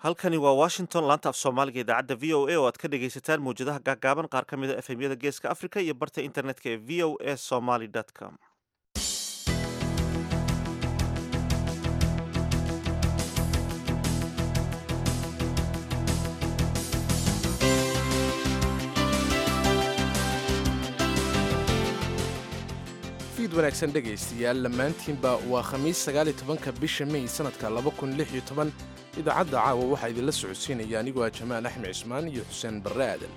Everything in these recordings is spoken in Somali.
halkani waa washington laanta af soomaaliga idaacadda v o a oo aad ka dhegaysataan mawjadaha gaagaaban qaar ka mid a efemyada geeska africa iyo barta internetka ee v o a somaly com fiid wanaagsan dhegaystayaal dhammaantiinba waa khamiis sagaaliy tobanka bisha mey sannadka laba kun lix iyo toban idaacadda caawa waxaa idinla socodsiinaya anigoo ah jamaal axmed cismaan iyo xuseen barre aadan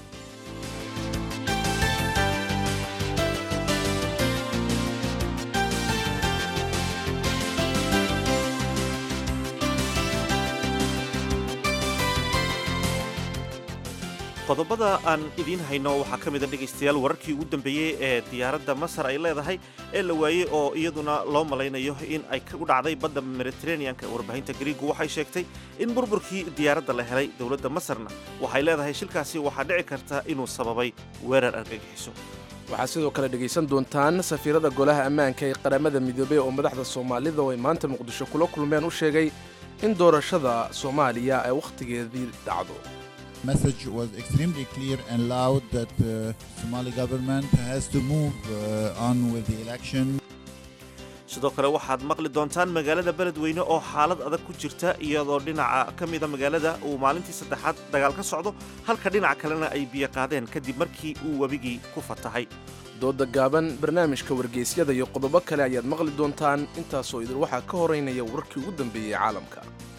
qodobada aan idiin hayno waxaa ka mid a dhegaystayaal wararkii ugu dambeeyey ee diyaaradda masar ay leedahay ee la waayey oo iyaduna loo malaynayo in ay u dhacday badda mediteraneanka warbaahinta gariigu waxay sheegtay in burburkii diyaaradda la helay dowladda masarna waxay leedahay shilkaasi waxaa dhici karta inuu sababay weerar argagixiso waxaad sidoo kale dhegaysan doontaan safiirada golaha ammaanka ee qaramada midoobey oo madaxda soomaalida oo ay maanta muqdisho kula kulmeen u sheegay in doorashada soomaaliya ay wakhtigeedii dhacdo message was extremely clear and loud that uh, Somali government has to move uh, on with the election. sidoo kale waxaad maqli doontaan magaalada beledweyne oo xaalad adag ku jirta iyadoo dhinaca ka mida magaalada uu maalintii saddexaad dagaal ka socdo halka dhinaca kalena ay biyo qaadeen kadib markii uu webigii ku fatahay dooda gaaban barnaamijka wargeysyada iyo qodobo kale ayaad maqli doontaan intaasoo idin waxaa ka horeynaya wararkii ugu dambeeyey caalamka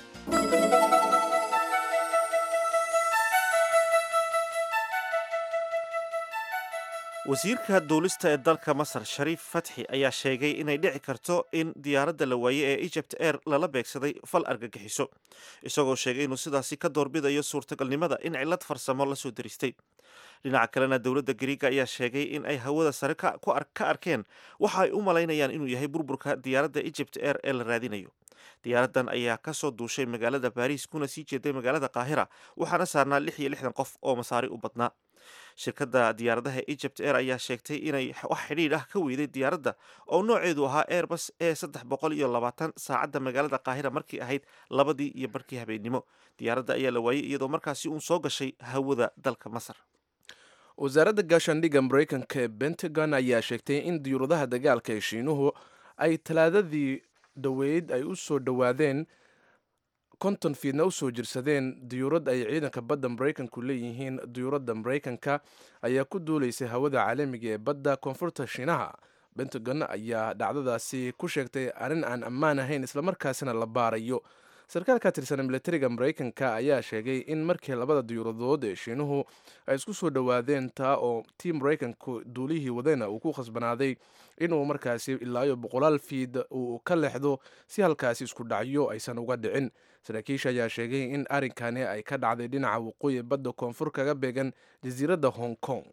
wasiirka duulista ee dalka masar shariif fatxi ayaa sheegay inay dhici karto in diyaaradda la waaye ee egypt air lala beegsaday fal argagixiso isagoo sheegay inuu sidaasi ka doorbidayo suurtagalnimada in cillad farsamo la soo daristay dhinaca kalena dowladda gariiga ayaa sheegay in ay hawada sare ka arkeen waxa ay u malaynayaan inuu yahay burburka diyaaradda egypt air ee la raadinayo diyaaraddan ayaa ka soo duushay magaalada baariis kuna sii jeeday magaalada qaahira waxaana saarnaa lix iyo lixdan qof oo masaari u badnaa shirkadda diyaaradaha egypt air ayaa sheegtay inay wax xidhiidh ah ka weyday diyaaradda oo nooceedu ahaa airbus ee saddex boqol iyo labaatan saacadda magaalada qaahira markii ahayd labadii iyo barkii habeennimo diyaaradda ayaa la waayey iyadoo markaasi uun soo gashay hawada dalka masar wasaaradda gaashaandhigga maraykanka ee pentagon ayaa sheegtay in diyuuradaha dagaalka ee shiinuhu ay talaadadii dhoweyd ay u soo dhowaadeen konton fiidna u soo jirsadeen diyuurad ay ciidanka badda maraykanku leeyihiin diyuuradda maraykanka ayaa ku duulaysay hawada caalamiga ee badda koonfurta shiinaha pentagon ayaa dhacdadaasi ku sheegtay arrin aan ammaan ahayn islamarkaasina la baarayo sarkaal ka tirsan milatariga maraykanka ayaa sheegay in markii labada diyuuradood ee shiinuhu ay isku soo dhowaadeen taa oo tii maraykanku duulihii wadayna uu ku khasbanaaday inuu markaasi ilaayo boqolaal fiid uu ka leexdo si halkaasi isku dhacyo aysan uga dhicin saraakiisha ayaa sheegay in arrinkani ay ka dhacday dhinaca waqooyi badda koonfur kaga beegan jasiiradda hong kong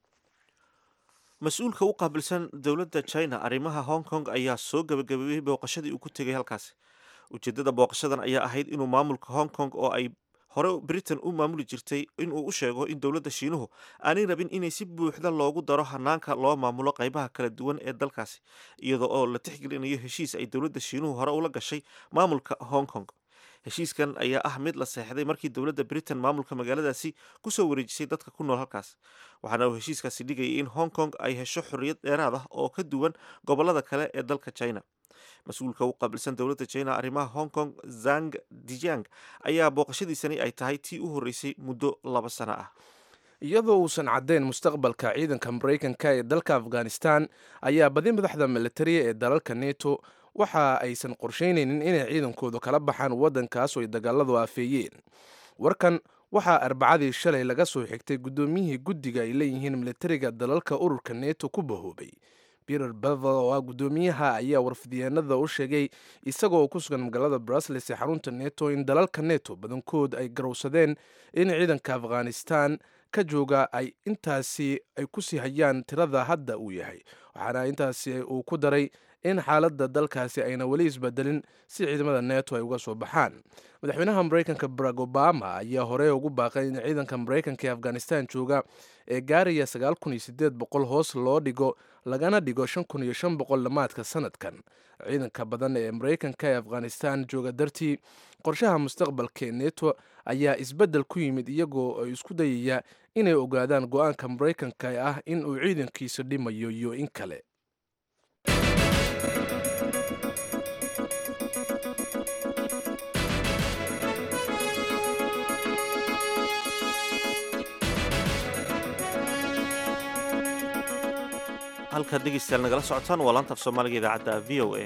mas-uulka u qaabilsan dowladda china arrimaha hong kong ayaa soo gabagabeeyey booqashadii uu ku tegay halkaasi ujeeddada booqashadan ayaa ahayd inuu maamulka hong kong oo ay hore britain u maamuli jirtay inuu u sheego in dowladda shiinuhu aanay rabin inay si buuxda loogu daro hanaanka loo maamulo qaybaha kala duwan ee dalkaasi iyadoo oo la tixgelinayo heshiis ay dowladda shiinuhu hore ula gashay maamulka hong kong heshiiskan ayaa ah mid la seexday markii dowladda britain maamulka magaaladaasi kusoo wareejisay dadka ku nool halkaas waxaana uu heshiiskaasi dhigayay in hong kong ay hesho xorriyad dheeraad ah oo ka duwan gobollada kale ee dalka china mas-uulka u qaabilsan dowladda china arrimaha hong kong zang dijang ayaa booqashadiisani ay tahay tii u horreysay muddo laba sano ah iyadoo uusan caddayn mustaqbalka ciidanka maraykanka ee dalka afghanistan ayaa badi madaxda militariya ee dalalka neto waxa aysan qorsheynaynin inay ciidankoodu kala baxaan waddankaas oo ay dagaaladu aafeeyeen warkan waxaa arbacadii shalay laga soo xigtay guddoomiyihii guddiga ay leeyihiin militariga dalalka ururka neto ku bahoobay peter bevel oo ah guddoomiyaha ayaa warfidyaanada u sheegay isagoo ku sugan magaalada brusles ee xarunta neto in dalalka neto badankood ay garowsadeen in ciidanka afghanistan ka jooga ay intaasi ay kusii hayaan tirada hadda uu yahay waxaana intaasi uu ku daray in xaaladda dalkaasi ayna weli isbedelin si ciidamada neto ay uga soo baxaan madaxweynaha maraykanka barack obama ayaa horey ugu baaqay in ciidanka maraykanka ee afghanistan jooga ee gaaraya hoos loo dhigo lagana dhigo dhammaadka sanadkan ciidanka badan ee maraykanka ee afghanistan jooga dartii qorshaha mustaqbalka ee neto ayaa isbeddel ku yimid iyagoo ay isku dayaya inay ogaadaan go-aanka maraykanka ee ah in uu ciidankiisa dhimayo iyo in kale halkaad dhegeystayaal nagala socotaan waa laanta af soomaaliga idaacadda v o a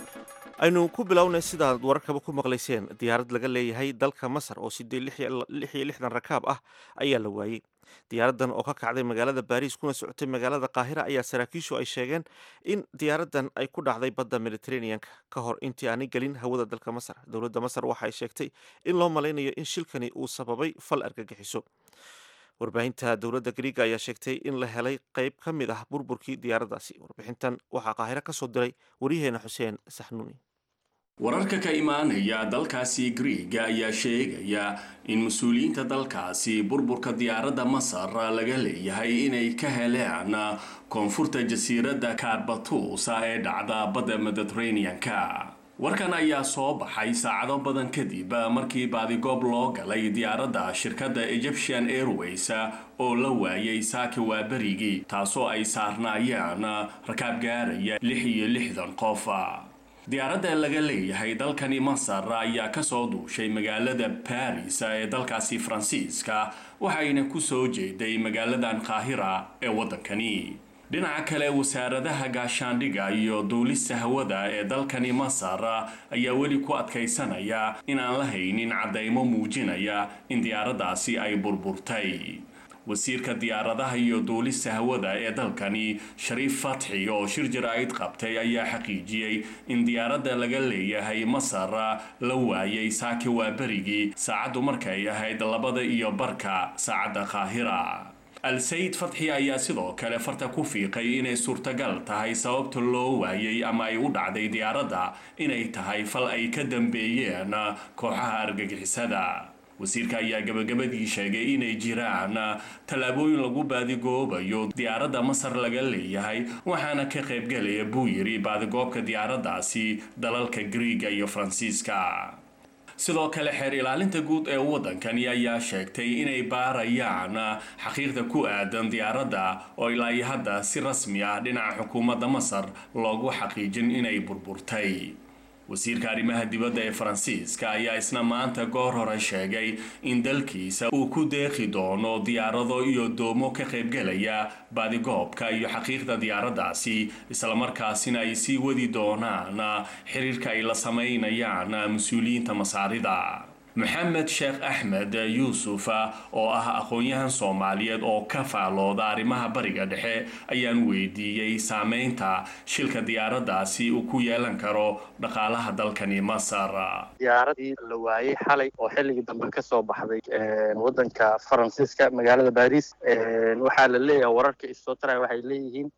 aynu ku bilownay sidaad wararkaba ku maqlayseen diyaarad laga leeyahay dalka masar oo sidee lix iyo lixdan rakaab ah ayaa la waayey diyaaraddan oo ka kacday magaalada baariis kuna socotay magaalada qaahira ayaa saraakiishu ay sheegeen in diyaaraddan ay ku dhacday badda mediteraneanka ka hor intii aanay gelin hawada dalka masar dowladda masar waxay sheegtay in loo malaynayo in shilkani uu sababay fal argagixiso warbaahinta dowladda griiga ayaa sheegtay in la helay qayb ka mid ah burburkii diyaaraddaasi warbixintan waxaa qaahiro ka soo diray waryaheena xuseen saxnuuni wararka ka imaanaya dalkaasi griiga ayaa sheegaya in mas-uuliyiinta dalkaasi burburka diyaaradda masar laga leeyahay inay ka heleen koonfurta jasiiradda karbatusa ee dhacda badda mediteraneanka warkan ayaa soo baxay saacado badan kadib markii baadigoob loo galay diyaaradda shirkadda egyptian airways oo la waayay saaki waaberigii taasoo ay saarnaayeen rakaab gaaraya lix iyo lixdan qof diyaaradda laga leeyahay dalkani masar ayaa kasoo duushay magaalada baris ee dalkaasi faransiiska waxayna kusoo jeeday magaaladan qaahira ee waddankani dhinaca kale wasaaradaha gaashaandhiga iyo duulista hawada ee dalkani masar ayaa weli ku adkaysanaya inaan la haynin caddaymo muujinaya in diyaaraddaasi ay burburtay wasiirka diyaaradaha iyo duulista hawada ee dalkani shariif fatxi oo shir jaraa'id qabtay ayaa xaqiijiyey in diyaaradda laga leeyahay masar la waayay saaki waaberigii saacaddu markay ahayd labada iyo barka saacadda qaahira al-sayid fatxi ayaa sidoo kale farta ku fiiqay inay suurtagal tahay sababta loo waayay ama ay u dhacday diyaaradda inay tahay fal ay ka dambeeyeen kooxaha argagixisada wasiirka ayaa gabagabadii sheegay inay jiraan tallaabooyin lagu baadigoobayo diyaaradda masar laga leeyahay waxaana ka qaybgalaya buu yidhi baadigoobka diyaaraddaasi dalalka griiga iyo faransiiska sidoo kale xeer ilaalinta guud ee waddankani ayaa sheegtay inay baarayaan xaqiiqda ku aadan diyaaradda oo ilaa iyo hadda si rasmi ah dhinaca xukuumadda masar loogu xaqiijin inay burburtay wasiirka arrimaha dibadda ee faransiiska ayaa isna maanta goor hore sheegay in dalkiisa uu ku deeqi doono diyaarado iyo doomo ka qaybgelaya baadigoobka iyo xaqiiqda diyaaraddaasi islamarkaasina ay sii wadi doonaan xiriirka ay la samaynayaan mas-uuliyiinta masaarida maxamed sheekh axmed yuusuf oo ah aqoon-yahan soomaaliyeed oo ka faalooda arrimaha bariga dhexe ayaan weydiiyey saameynta shilka diyaaraddaasi uu ku yeelan karo dhaqaalaha dalkani masar diyaaradii la waayey xalay oo xilligii dambe ka soo baxday waddanka faransiiska magaalada baris waxaa la leeyahay wararka isoo taraya waxay leeyihiin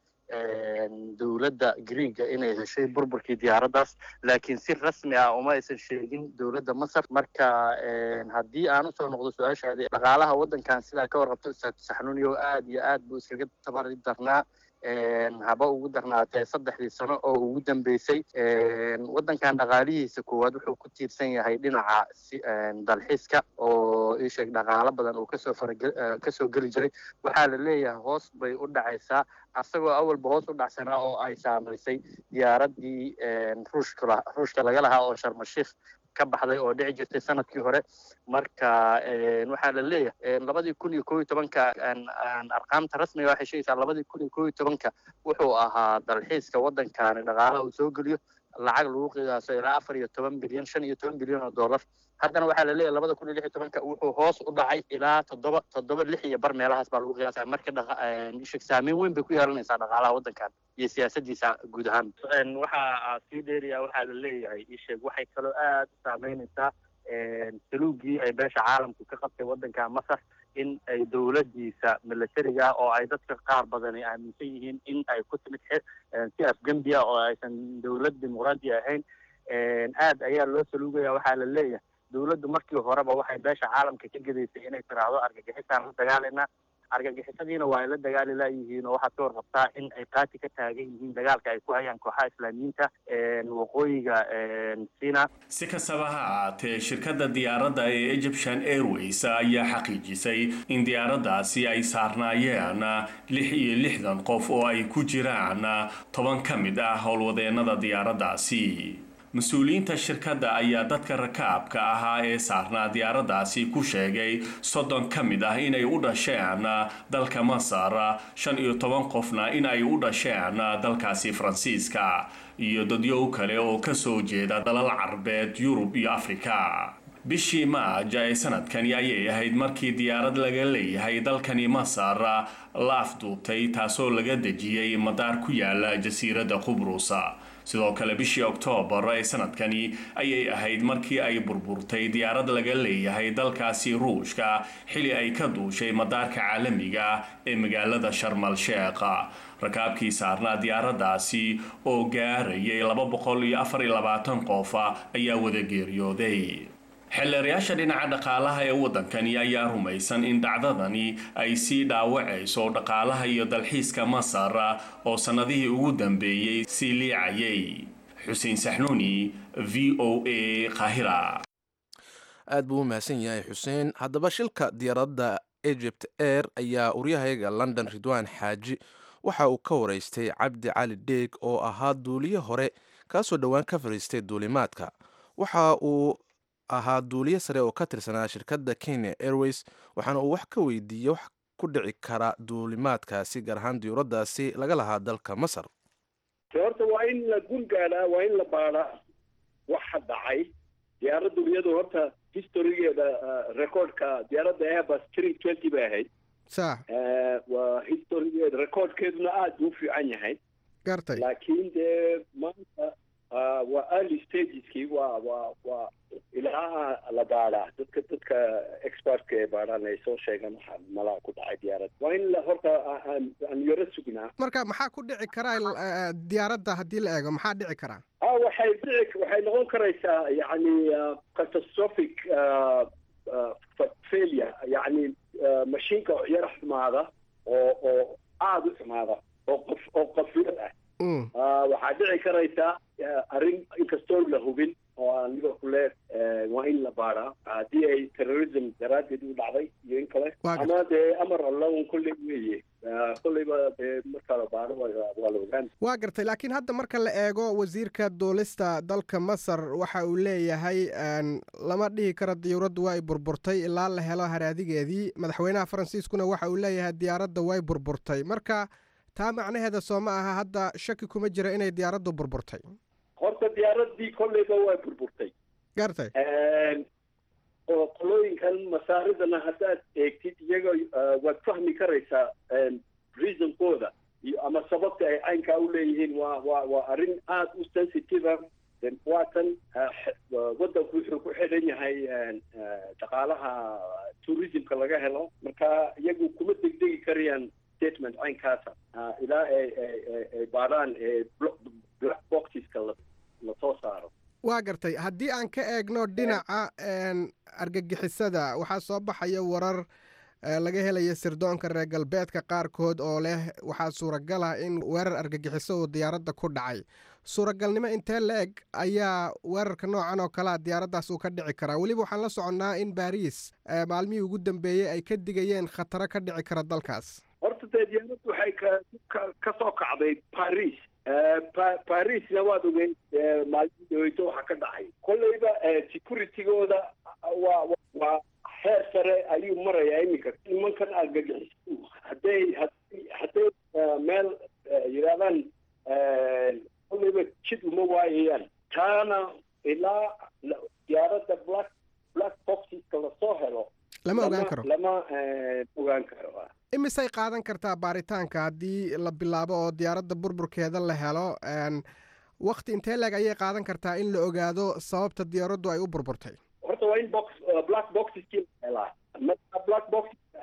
dowladda griega inay heshay burburkii diyaaraddaas laakiin si rasmi ah uma aysan sheegin dowladda masar marka haddii aan usoo noqdo su-aashaadi dhaqaalaha waddankan sidaa ka warqabto ustaad saxnuuniyo aad iyo aad buu iskaga tabari darnaa haba ugu darnaatee saddexdii sano oo ugu dambeysay waddankan dhaqaalihiisa koowaad wuxuu ku tiirsan yahay dhinaca dalxiiska oo isheeg dhaqaalo badan uu kasoo farage kasoo geli jiray waxaa la leeyahay hoos bay u dhacaysaa asagoo awalba hoos u dhacsanaa oo ay saamaysay diyaaradii ruushka ruushka laga lahaa oo sharmashiikh ka baxday oo dhici jirtay sanadkii hore marka waxaa la leeyahay labadii kun iyo koo iyo tobanka arqaamta rasmiga waxay sheegaysaa labadii kun iyo koo iyo tobanka wuxuu ahaa dalxiiska waddankani dhaqaalaha uu soo geliyo lacag lagu qiyaaso ilaa afar iyo toban bilyan shan iyo toban bilyan oo dollar haddana waxaa la leeyahay labada kun iyo lix iyo tobanka wuxuu hoos u dhacay ilaa toddoba toddoba lix iyo bar meelahaas baa lagu qiyaasaya marka dhaq saameyn weyn bay ku yeelanaysaa dhaqaalaha waddankan iyo siyaasadiisa guud ahaan waxaa sii dheeriya waxaa la leeyahay isheeg waxay kaloo aad u saameynaysaa saluugii ay beesha caalamku ka qabtay waddanka masar in ay dowladdiisa militariga ah oo ay dadka qaar badani aaminsan yihiin in ay ku timid si afgembiya oo aysan dowlad dimuqraadi ahayn aad ayaa loo saluugaya waxaa la leeyahay dowladdu markii horeba waxay beesha caalamka ka gedaysay inay tiraahdo argagixisaan la dagaalina argagixisadiina waa ay la dagaali laayihiin oo waxaad ka warqabtaa in ay qaati ka taagan yihiin dagaalka ay ku hayaan kooxaha islaamiyiinta waqooyiga sina si kastaba ha ahaatee shirkadda diyaaradda ee egyptian airways ayaa xaqiijisay in diyaaraddaasi ay saarnaayeen lix iyo lixdan qof oo ay ku jiraan toban ka mid ah howlwadeennada diyaaraddaasi mas-uuliyiinta shirkadda ayaa dadka rakaabka ahaa ee saarnaa diyaaraddaasi ku sheegay soddon ka mid ah inay u dhasheen dalka masar shan iyo toban qofna in ay u dhasheen dalkaasi faransiiska iyo dadyow kale oo kasoo jeeda dalal carbeed yurub iyo afrika bishii maaja ee sanadkani ayay ahayd markii diyaarad laga leeyahay dalkani masar la afduubtay taasoo laga dejiyey madaar ku yaala jasiiradda qubrusa sidoo kale bishii oktoobar ee sanadkani ayay ahayd markii ay burburtay diyaarad laga leeyahay dalkaasi ruushka xili ay ka duushay madaarka caalamiga ee magaalada sharmal sheekha rakaabkii saarnaa diyaaraddaasi oo gaarayay laba boqol iyo afar iyo labaatan qof ayaa wada geeriyooday xeelleerayaasha dhinaca dhaqaalaha ee waddankani ayaa rumaysan in dhacdadani ay sii dhaawacayso dhaqaalaha iyo dalxiiska masar oo sannadihii ugu dambeeyey sii liicayay xuseen saxnuuni v o a qaahira aad buu u mahadsan yahay xuseen haddaba shilka diyaaradda egypt air ayaa uryahayaga london ridwan xaaji waxa uu ka waraystay cabdi cali dheeg oo ahaa duuliye hore kaasoo dhowaan ka fadhiistay duulimaadka waxa uu ahaa duuliye sare oo ka tirsanaa shirkadda kenya airways waxaana uu wax ka weydiiyey wax ku dhici kara duulimaadkaasi gaar ahaan diyuuraddaasi laga lahaa dalka masar horta waa in la gun gaadhaa waa in la baadhaa waxa dhacay diyaaraddu iyadu horta historygeeda recordka diyaaradda airbus three twenty bay ahayd sa waa historygeeda recordkeeduna aada buu u fiican yahay gartay laakiin dee maanta waa early stageskii waa waa waa ilaa la baadhaa dadka dadka expertka ee baadhaan ay soo sheegaan waxa malaa ku dhacay diyaarad waa in la horta aan yaro sugnaa marka maxaa ku dhici karaa diyaaradda haddii la eego maxaa dhici karaa a waxay dhici waxay noqon karaysaa yacni catastrophic failure yacni mashiinka yara xumaada oo oo aada u xumaada oo qof oo qafiyad ah waxaa dhici karaysaa arrin inkastoo la hubin oo aan liverpoole waa in la baadhaa haddii ay terrorism daraaddeed u dhacday iyo in kale ama dee amar allaun kolley weeye kolleyba dee markaa la baadho waa la ogaan waa gartay laakiin hadda marka la eego wasiirka duulista dalka masar waxa uu leeyahay lama dhihi karo diyaaraddu waa ay burburtay ilaa la helo haraadigeedii madaxweynaha faransiiskuna waxa uu leeyahay diyaaradda way burburtay marka taa macnaheeda soo ma aha hadda shaki kuma jira inay diyaaraddu burburtay horta diyaaraddii kolleyba waa burburtay gartay oo qolooyinkan masaaridana haddaad eegtid iyaga waad fahmi karaysaa reasonkooda iyo ama sababta ay caynkaa u leeyihiin waa waa waa arrin aada u sensitive waatan waddanku wuxuu ku xidhan yahay dhaqaalaha tourismka laga helo marka iyagu kuma degdegi karayaan statement caynkaasa ilaa ay ay baadhaan black boxeska lasoo saaro waa gartay haddii aan ka eegno dhinaca argagixisada waxaa soo baxaya warar laga helaya sirdoonka reer galbeedka qaarkood oo leh waxaa suuragal ah in weerar argagixiso uu diyaaradda ku dhacay suuragalnimo intee la eg ayaa weerarka noocan oo kalea diyaaraddaas uu ka dhici karaa weliba waxaan la soconnaa in baariis maalmihii ugu dambeeyey ay ka digayeen khataro ka dhici kara dalkaas horta dee diyaaraddu waxay ka ka soo kacday paris parisna waad ogeyn maalmihii dhaweyto waxaa ka dhacay kolleyba securitygooda waa waa heer sare ayuu marayaa iminka nimankan argagixisu hadday hadday meel yidhahdaan kolleyba jid uma waayayaan taana ilaa diyaaradda black black boxeska lasoo helo lama ogaan karo lama ogaan karo imisay qaadan kartaa baaritaanka haddii la bilaabo oo diyaaradda burburkeeda la helo wakti intee leeg ayay qaadan kartaa in la ogaado sababta diyaaraddu ay u burburtay horta waa in box black boxeskii la helaa marka black box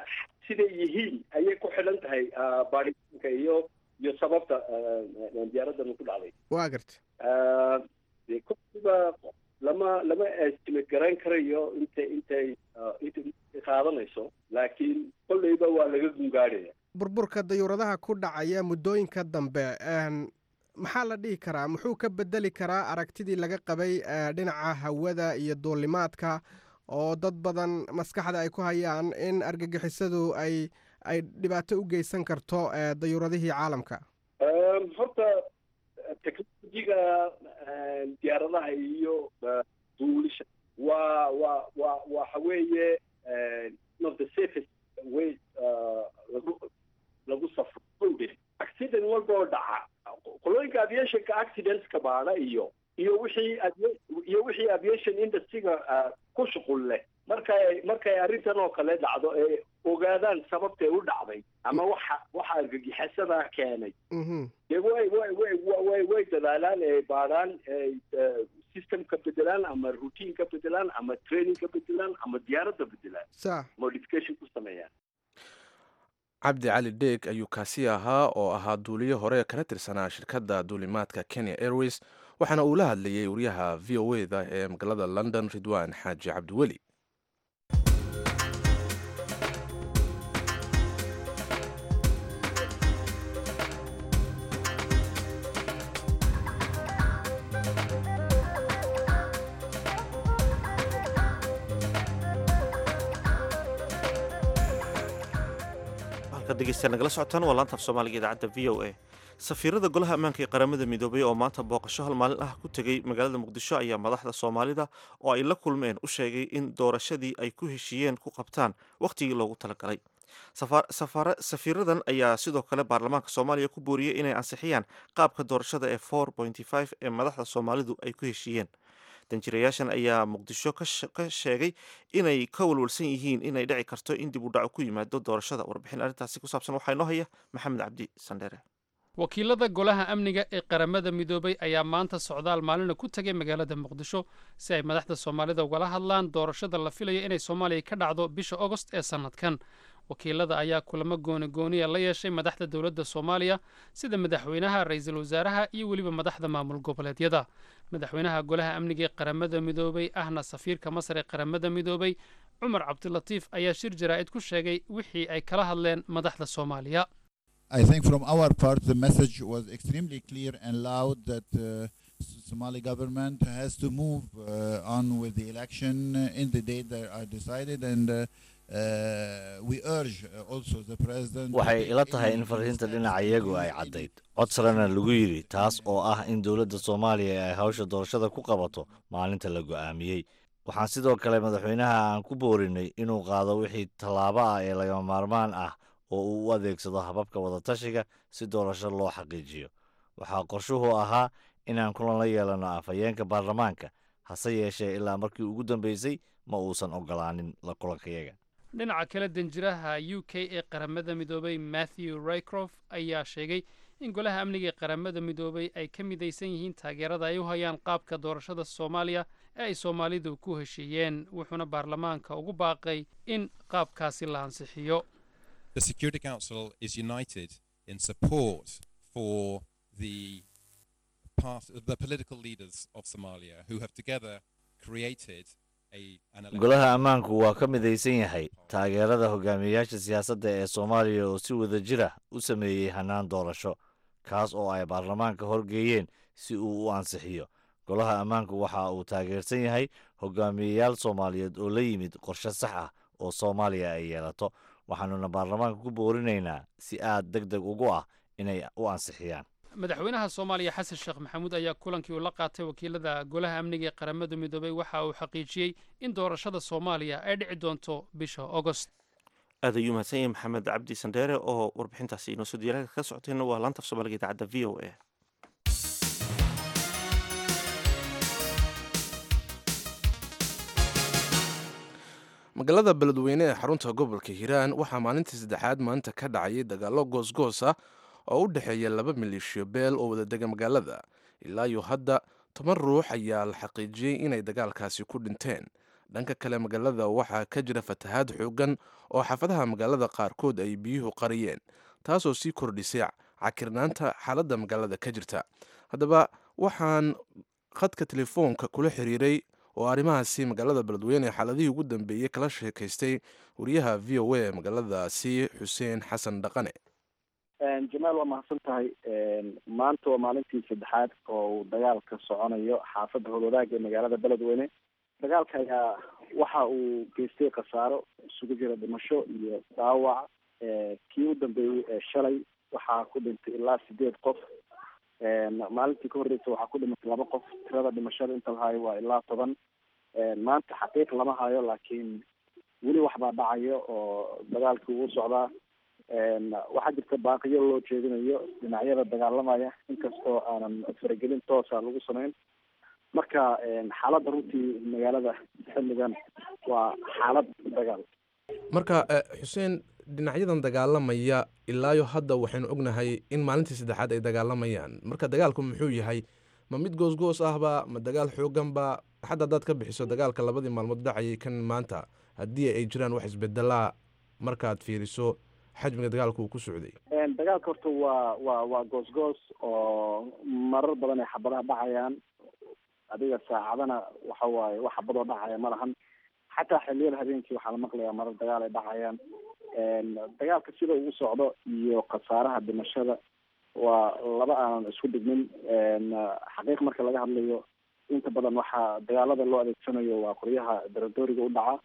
siday yihiin ayay ku xidhan tahay baaritaanka iyo iyo sababta diyaaraddan ku dhacday waa garta dee kolkiiba lama lama estimate garan karayo intay intay intay qaadanayso laakiin kolleyba waa laga gungaadhaya burburka dayuuradaha ku dhacaya muddooyinka dambe maxaa la dhihi karaa muxuu ka bedeli karaa aragtidii laga qabay dhinaca hawada iyo duulimaadka oo dad badan maskaxda ay ku hayaan in argagixisadu ay ay dhibaato u geysan karto dayuuradihii caalamka horta technologiga diyaaradaha iyo duulisha waa waa waa waxa weeye not the safest way lagu lagu safro accident walba oo dhaca qolooyinka aviationka accidentska baana iyo iyo wixii iyo wixii aviation industryga ku shuqul leh markay markay arrintan oo kale dhacdo ee ogaadaan sababtay u dhacday ama waxa waxa argagixisada keenay dee way way way way way dadaalaan ee baadhaan system ka bedelaan ama routine ka bedelaan ama training ka bedelaan ama diyaaradda bedelaan sa modification ku sameeyaan cabdi cali dheeg ayuu kaasi ahaa oo ahaa duuliye hore kana tirsanaa shirkadda duulimaadka kenya airways waxaana uu la hadlayay wariyaha v o e da ee magaalada london ridwan xaaji cabdiweli degeystayaal nagala socotaan waa laanta af soomaaliga idaacadda v o a safiirada golaha ammaanka ee qaramada midoobay oo maanta booqasho hal maalin ah ku tegey magaalada muqdisho ayaa madaxda soomaalida oo ay la kulmeen u sheegay in doorashadii ay ku heshiiyeen ku qabtaan wakhtigii loogu talagalay safiiradan ayaa sidoo kale baarlamaanka soomaaliya ku booriyey inay ansixiyaan qaabka doorashada ee for ee madaxda soomaalidu ay ku heshiiyeen danjirayaashan ayaa muqdisho ka sheegay inay ka walwalsan yihiin inay dhici karto in dib u dhaco ku yimaado doorashada warbixin arrintaasi ku saabsan waxaa inoo haya maxamed cabdi sandheere wakiilada golaha amniga ee qaramada midoobay ayaa maanta socdaal maalina ku tegay magaalada muqdisho si ay madaxda soomaalida ugala hadlaan doorashada la filayo inay soomaaliya ka dhacdo bisha ogost ee sannadkan wakiilada ayaa kulamo goonigooniya la yeeshay madaxda dowladda soomaaliya sida madaxweynaha ra-iisul wasaaraha iyo weliba madaxda maamul goboleedyada madaxweynaha golaha amniga ee qaramada midoobay ahna safiirka masar ee qaramada midoobay cumar cabdilatiif ayaa shir jaraa'id ku sheegay wixii ay kala hadleen madaxda soomaaliya I think from our part the message was extremely clear and loud that uh, Somali government has to move uh, on with the election in the date that are decided and uh, waxay ila tahay in fariinta dhinaca iyagu ay caddayd cod sarena lagu yidhi taas oo ah in dowladda soomaaliya ay hawsha doorashada ku qabato maalinta la go'aamiyey waxaan sidoo kale madaxweynaha aan ku boorinay inuu qaado wixii tallaabo ah ee lagama maarmaan ah oo uu u adeegsado hababka wadatashiga si doorasho loo xaqiijiyo waxaa qorshuhu ahaa inaan kulan la yeelanno afhayeenka baarlamaanka hase yeeshee ilaa markii ugu dambeysay ma uusan ogolaanin la kulankayaga dhinaca kale danjiraha u k ee qaramada midoobay matthew rycroft ayaa sheegay in golaha amniga ee qaramada midoobay ay ka midaysan yihiin taageerada ay u hayaan qaabka doorashada soomaaliya ee ay soomaalidu ku heshiiyeen wuxuuna baarlamaanka ugu baaqay in qaabkaasi la ansixiyo The Security Council is united in support for the part, the political leaders of Somalia who have together created golaha ammaanku waa ka midaysan yahay taageerada hogaamiyayaasha siyaasadda ee soomaaliya oo si wada jir ah u sameeyey hannaan doorasho kaas oo ay baarlamaanka horgeeyeen si uu u ansixiyo golaha ammaanku waxa uu taageersan yahay hogaamiyayaal soomaaliyeed oo la yimid qorshe sax ah oo soomaaliya ay yeelato waxaanuna baarlamaanka ku boorinaynaa si aad deg deg ugu ah inay u ansixiyaan madaxweynaha soomaaliya xasan sheekh maxamuud ayaa kulankii uu la qaatay wakiilada golaha amniga ee qaramada midoobay waxa uu xaqiijiyey in doorashada soomaaliya ay dhici doonto bisha ogost aad ayuu mahadsan yahay maxamed cabdi sandheere oo warbixintaasi inoo soo diyaarada ka socotayna waa laanta af soomaaliga idaacadda v o a magaalada beledweyne ee xarunta gobolka hiiraan waxaa maalintii saddexaad maanta ka dhacayay dagaallo goosgoos ah oo u dhexeeya laba maleeshiyo beel oo wada dega magaalada ilaa iyo hadda toban ruux ayaa la xaqiijiyey inay dagaalkaasi ku dhinteen dhanka kale magaalada waxaa ka jira fatahaad xoogan oo xaafadaha magaalada qaarkood ay biyuhu qariyeen taasoo sii kordhisay cakirnaanta xaaladda magaalada ka jirta haddaba waxaan khadka telefoonka kula xiriiray oo arrimahaasi magaalada beledweyne xaaladihii ugu dambeeyey kala sheekaystay wariyaha v o a magaaladaasi xuseen xasan dhaqane jamaal waa mahadsan tahay maanta waa maalintii saddexaad oo uu dagaal ka soconayo xaafadda howlwadaaga ee magaalada beledweyne dagaalka ayaa waxa uu geystay khasaaro isugu jira dhimasho iyo dhaawac kii u dambeeyey ee shalay waxaa ku dhintay ilaa sideed qof maalintii ka horreysay waxaa ku dhimatay laba qof tirada dhimashada inta la hayo waa ilaa toban maanta xaqiiq lama hayo laakiin weli waxbaa dhacayo oo dagaalkii uu socdaa waxaa jirta baaqiyo loo jeedinayo dhinacyada dagaalamaya inkastoo aanan faragelin toosa lagu samayn marka xaaladda runtii magaalada xilligan waa xaalad dagaal marka xuseen dhinacyadan dagaalamaya ilaayo hadda waxaynu ognahay in maalintii saddexaad ay dagaalamayaan marka dagaalku muxuu yahay ma mid goosgoos ahba ma dagaal xooganba xadda haddaad ka bixiso dagaalka labadii maalmood dhacayay kan maanta haddii ay jiraan wax isbedelaa markaad fiiriso xajmiga dagaalka uu ku socday dagaalka horta waa waa waa goosgoos oo marar badan ay xabadaha dhacayaan adiga saacadana waxa waaye wax xabadoo dhacaya ma lahan xataa xiliyada habeenkii waxaa la maqlayaa marar dagaal ay dhacayaan dagaalka sida uu socdo iyo khasaaraha dhimashada waa laba aanan isku dhigmin xaqiiq marka laga hadlayo inta badan waxaa dagaalada loo adeegsanayo waa qoryaha daradooriga u dhaca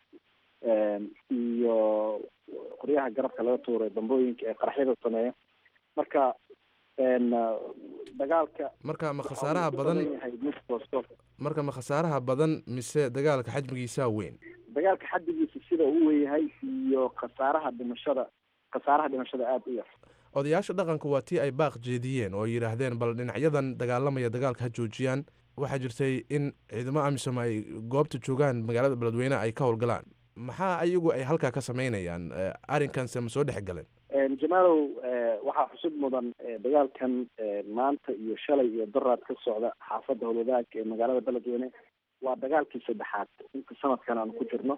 iyo qoryaha garabka laga tuuray dambooyinka ee qaraxyada sameeya marka dagaalka marka ma khasaaraha badan marka ma khasaaraha badan mise dagaalka xajmigiisaa weyn dagaalka xaddigiisa sida uu weyahay iyo khasaaraha dhimashada khasaaraha dhimashada aada u yar odayaasha dhaqanka waa tii ay baaq jeediyeen oo yidhaahdeen bal dhinacyadan dagaalamaya dagaalka ha joojiyaan waxaa jirtay in ciidamo amisom ay goobta joogaan magaalada beledweyne ay ka howlgalaan maxaa ayagu ay halkaa ka sameynayaan arrinkanse ma soo dhex galeen jamaalow waxaa xusud mudan dagaalkan maanta iyo shalay iyo daraad ka socda xaafadda howlwadaag ee magaalada beledweyne waa dagaalkii saddexaad inta sanadkan aan ku jirno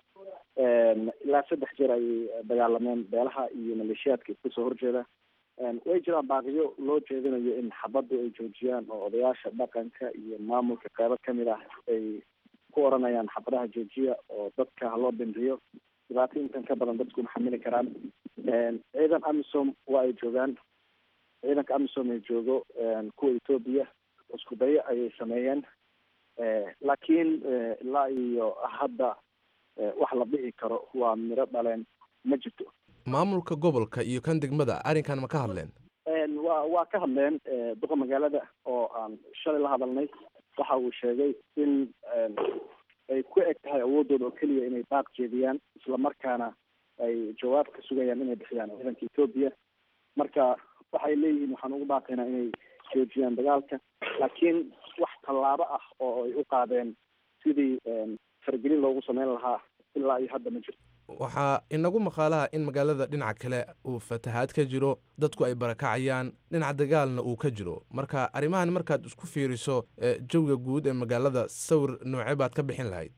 ilaa saddex jeer ayay dagaalameen beelaha iyo maleeshiyaadka iska soo horjeeda way jiraan baaqiyo loo jeedinayo in xabaddu ay joojiyaan oo odayaasha dhaqanka iyo maamulka qeybo kamid ah ay ku oranayaan xabadaha joojiya oo dadka haloo dhimriyo dhibaato intan ka badan dadku maxamili karaan ciidan amisom waa ay joogaan ciidanka amisom ay joogo kuwa etoobiya isku dayo ayay sameeyeen laakiin ilaa iyo hadda wax la dhihi karo waa miro dhaleen ma jirto maamulka gobolka iyo kan degmada arrinkan ma ka hadleen wa waa ka hadleen duqa magaalada oo aan shalay la hadalnay waxa uu sheegay in ay ku eg tahay awoodooda oo keliya inay baaq jeediyaan islamarkaana ay jawaab ka sugayaan inay bixiyaan ciidanka etoobiya marka waxay leeyihiin waxaan ugu baaqaynaa inay joojiyaan dagaalka laakiin wax tallaabo ah oo ay u qaadeen sidii faragelin loogu sameyn lahaa ilaa iyo hadda ma jirto waxaa inagu maqaalaha in magaalada dhinaca kale uu fatahaad ka jiro dadku ay barakacayaan dhinaca dagaalna uu ka jiro marka arrimahan markaad isku fiiriso jawiga guud ee magaalada sawir noocee baad ka bixin lahayd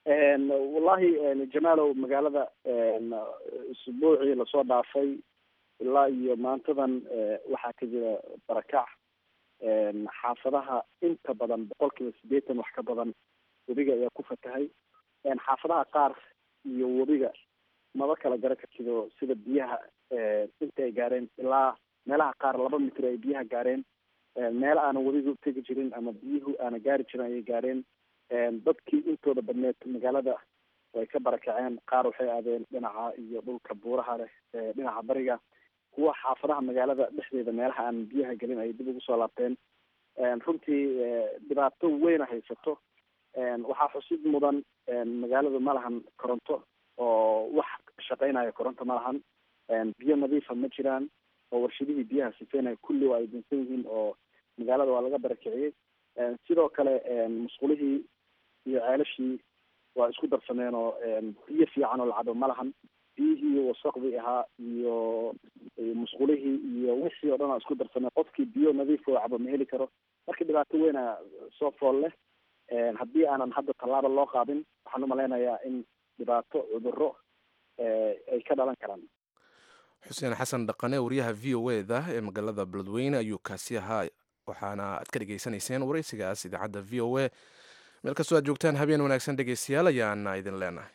wallahi jamaalow magaalada isbuucii lasoo dhaafay ilaa iyo maantadan waxaa ka jira barakac xaafadaha inta badan boqol kiiba sideetan wax ka badan webiga ayaa ku fatahay xaafadaha qaar iyo webiga maba kala garan kartido sida biyaha inta ay gaareen ilaa meelaha qaar laba mitir ay biyaha gaareen meel aana webiga tegi jirin ama biyuhu aana gaari jirin ayay gaareen dadkii intooda badneed magaalada way ka barakaceen qaar waxay aadeen dhinaca iyo dhulka buuraha leh dhinaca bariga kuwa xaafadaha magaalada dhexdeeda meelaha aan biyaha gelin ay dib ugu soo laabteen runtii dhibaato weyna haysato waxaa xusid mudan magaaladu ma lahan koronto oo wax shaqeynaya koronto ma lahan biyo nadiifa ma jiraan oo warshadihii biyaha sifeynaya kulli waa ay dinsan yihiin oo magaalada waa laga barakiciyey sidoo kale musqulihii iyo ceelashii waa isku darsameen oo biyo fiican oo lacabo ma lahan biyihii wasaqdii ahaa iyo musqulihii iyo wixii oo dhan aa isku darsameen qofkii biyo nadiif oo cabo ma heli karo marka dhibaato weyna soo fool leh haddii aanan hadda tallaaba loo qaadin waxaan umalaynayaa in dhibaato cudurro ay ka dhalan karaan xuseen xasan dhaqane wariyaha v o e da ee magaalada beledweyne ayuu kaasi ahaa waxaana aad ka dhegaysanayseen waraysigaas idaacadda v o e meel kastoo aad joogtaan habeen wanaagsan dhegaystayaal ayaana idin leenahay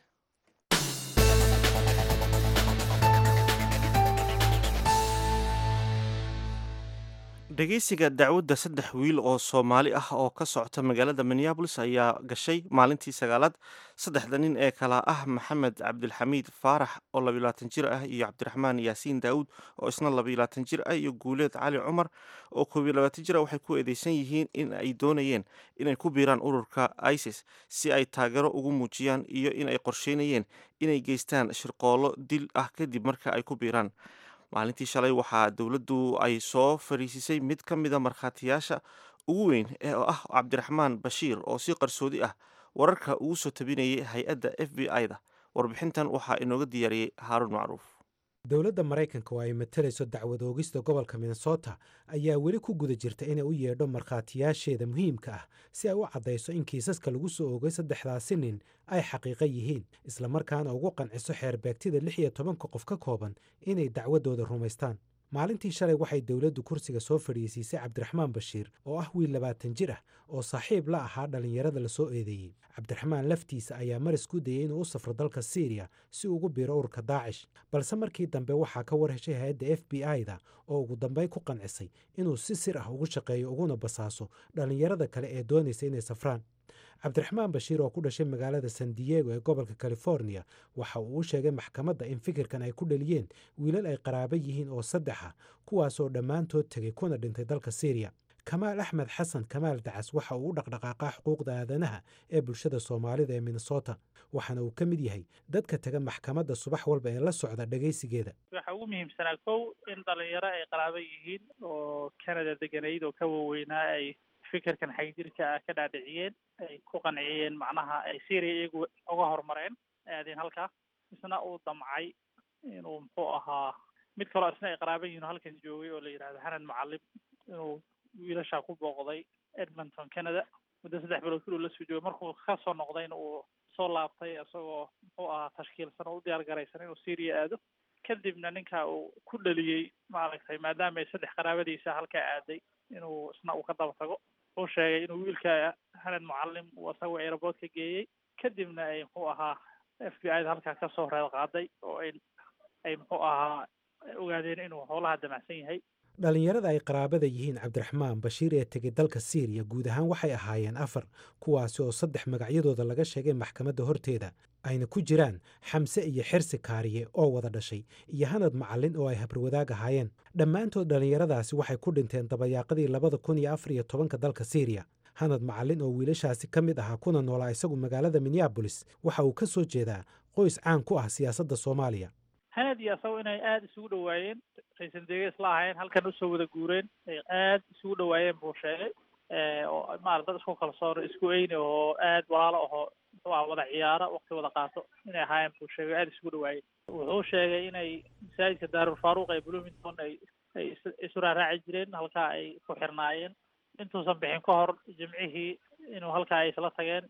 dhegeysiga dacwadda saddex wiil oo soomaali ah oo ka socota magaalada minneabolis ayaa gashay maalintii sagaalaad saddexda nin ee kala ah maxamed cabdilxamiid faarax oo labayaatan jir ah iyo cabdiraxmaan yaasiin daawud oo isna labayaatan jir ah iyo guuleed cali cumar oo koob iyo labaatan jir ah waxay ku eedeysan yihiin in ay doonayeen inay ku biiraan ururka isis si ay taageero ugu muujiyaan iyo in ay qorsheynayeen inay geystaan shirqoollo dil ah kadib marka ay ku biiraan maalintii shalay waxaa dowladdu ay soo fariisisay mid ka mida markhaatiyaasha ugu weyn ee ah cabdiraxmaan bashiir oo si qarsoodi ah wararka ugu soo tabinayay hay-adda f b i-da warbixintan waxaa inooga diyaariyey haaruun macruuf dowladda maraykanka oo ay matalayso dacwad oogista gobolka minnesota ayaa weli ku guda jirta inay u yeedho markhaatiyaasheeda muhiimka ah si ay u caddayso in kiisaska lagu soo oogay saddexdaasi nin ay xaqiiqo yihiin islamarkaana ugu qanciso xeerbeegtida lix iyo tobanka qof ka kooban inay dacwaddooda rumaystaan maalintii shalay waxay dowladdu kursiga soo fadhiisiisay cabdiraxmaan bashiir oo ah wiil labaatan jir ah oo saaxiib la ahaa dhallinyarada la soo eedeeyey cabdiraxmaan laftiisa ayaa maris ku dayey inuu u safro dalka siiriya si ugu biiro ururka daacish balse markii dambe waxaa ka war heshay hay-adda f b i-da oo ugu dambeyn ku qancisay inuu si sir ah ugu shaqeeyo uguna basaaso dhallinyarada kale ee doonaysa inay safraan cabdiraxmaan bashiir oo ku dhashay magaalada san diego ee gobolka california waxa uu u sheegay maxkamadda in fikirkan ay ku dhaliyeen wiilal ay qaraabo yihiin oo saddex ah kuwaasoo dhammaantood tegay kuna dhintay dalka syriya kamaal axmed xasan kamaal dacas waxa uu u dhaqdhaqaaqaa xuquuqda aadanaha ee bulshada soomaalida ee minnesota waxaana uu ka mid yahay dadka taga maxkamadda subax walba ee la socda dhegaysigeeda waxaa ugu muhiimsanaa kow in dhalinyaro ay qaraabo yihiin oo canada deganayd oo ka waaweynaa ay fikirkan xagjirka ah ka dhaadhiciyeen ay ku qanciyeen macnaha ay syria iyagu uga horumareen aadeen halkaa isna uu damcay inuu muxuu ahaa mid kaloo isna ay qaraaba yihiin oo halkan joogay oo la yidhahdo hanan mucalim inuu wiilashaa ku booqday edmonton canada muddo saddex bilood kuluu la soo joogay markuu ka soo noqdayna uu soo laabtay isagoo muxuu ahaa tashkiilsan oo u diyaar garaysan inuu syria aado kadibna ninka uu ku dhaliyey maaragtay maadaama ay saddex qaraabadiisa halkaa aaday inuu isna uu ka daba tago uu sheegay inuu wiilka hanan mucalim uu isagoo aeroboort ka geeyey kadibna ay muxuu ahaa f b i da halkaa kasoo reed qaaday oo ay ay muxuu ahaa ogaadeen inuu howlaha damacsan yahay dhallinyarada ay qaraabada yihiin cabdiraxmaan bashiir ee tegay dalka siiriya guud ahaan waxay ahaayeen afar kuwaasi oo saddex magacyadooda laga sheegay maxkamadda horteeda ayna ku jiraan xamse iyo xirsi kaariye oo wada dhashay iyo hanad macallin oo ay habarwadaag ahaayeen dhammaantood dhallinyaradaasi waxay ku dhinteen dabayaaqadii labada kun iyo afar iyo tobanka dalka siiriya hanad macallin oo wiilashaasi ka mid ahaa kuna noolaa isagu magaalada minneabolis waxa uu ka soo jeedaa qoys caan ku ah siyaasadda soomaaliya hanad iyo asago inay aada isugu dhawaayeen raysan dega isla ahayn halkan usoo wada guureen ay aada isugu dhawaayeen buu sheegay oo maarata dad isku kalsoon isku eyni oo aada walaalo ahoo muxuu aha wada ciyaaro waqti wada qaato inay ahaayeen buu sheegay aada isugu dhawaayeen wuxuu sheegay inay masaajidka daarul faaruq ee bloomington ay ay isu raaraaci jireen halkaa ay ku xirnaayeen intuusan bixin ka hor jimcihii inuu halkaa ay isla tageen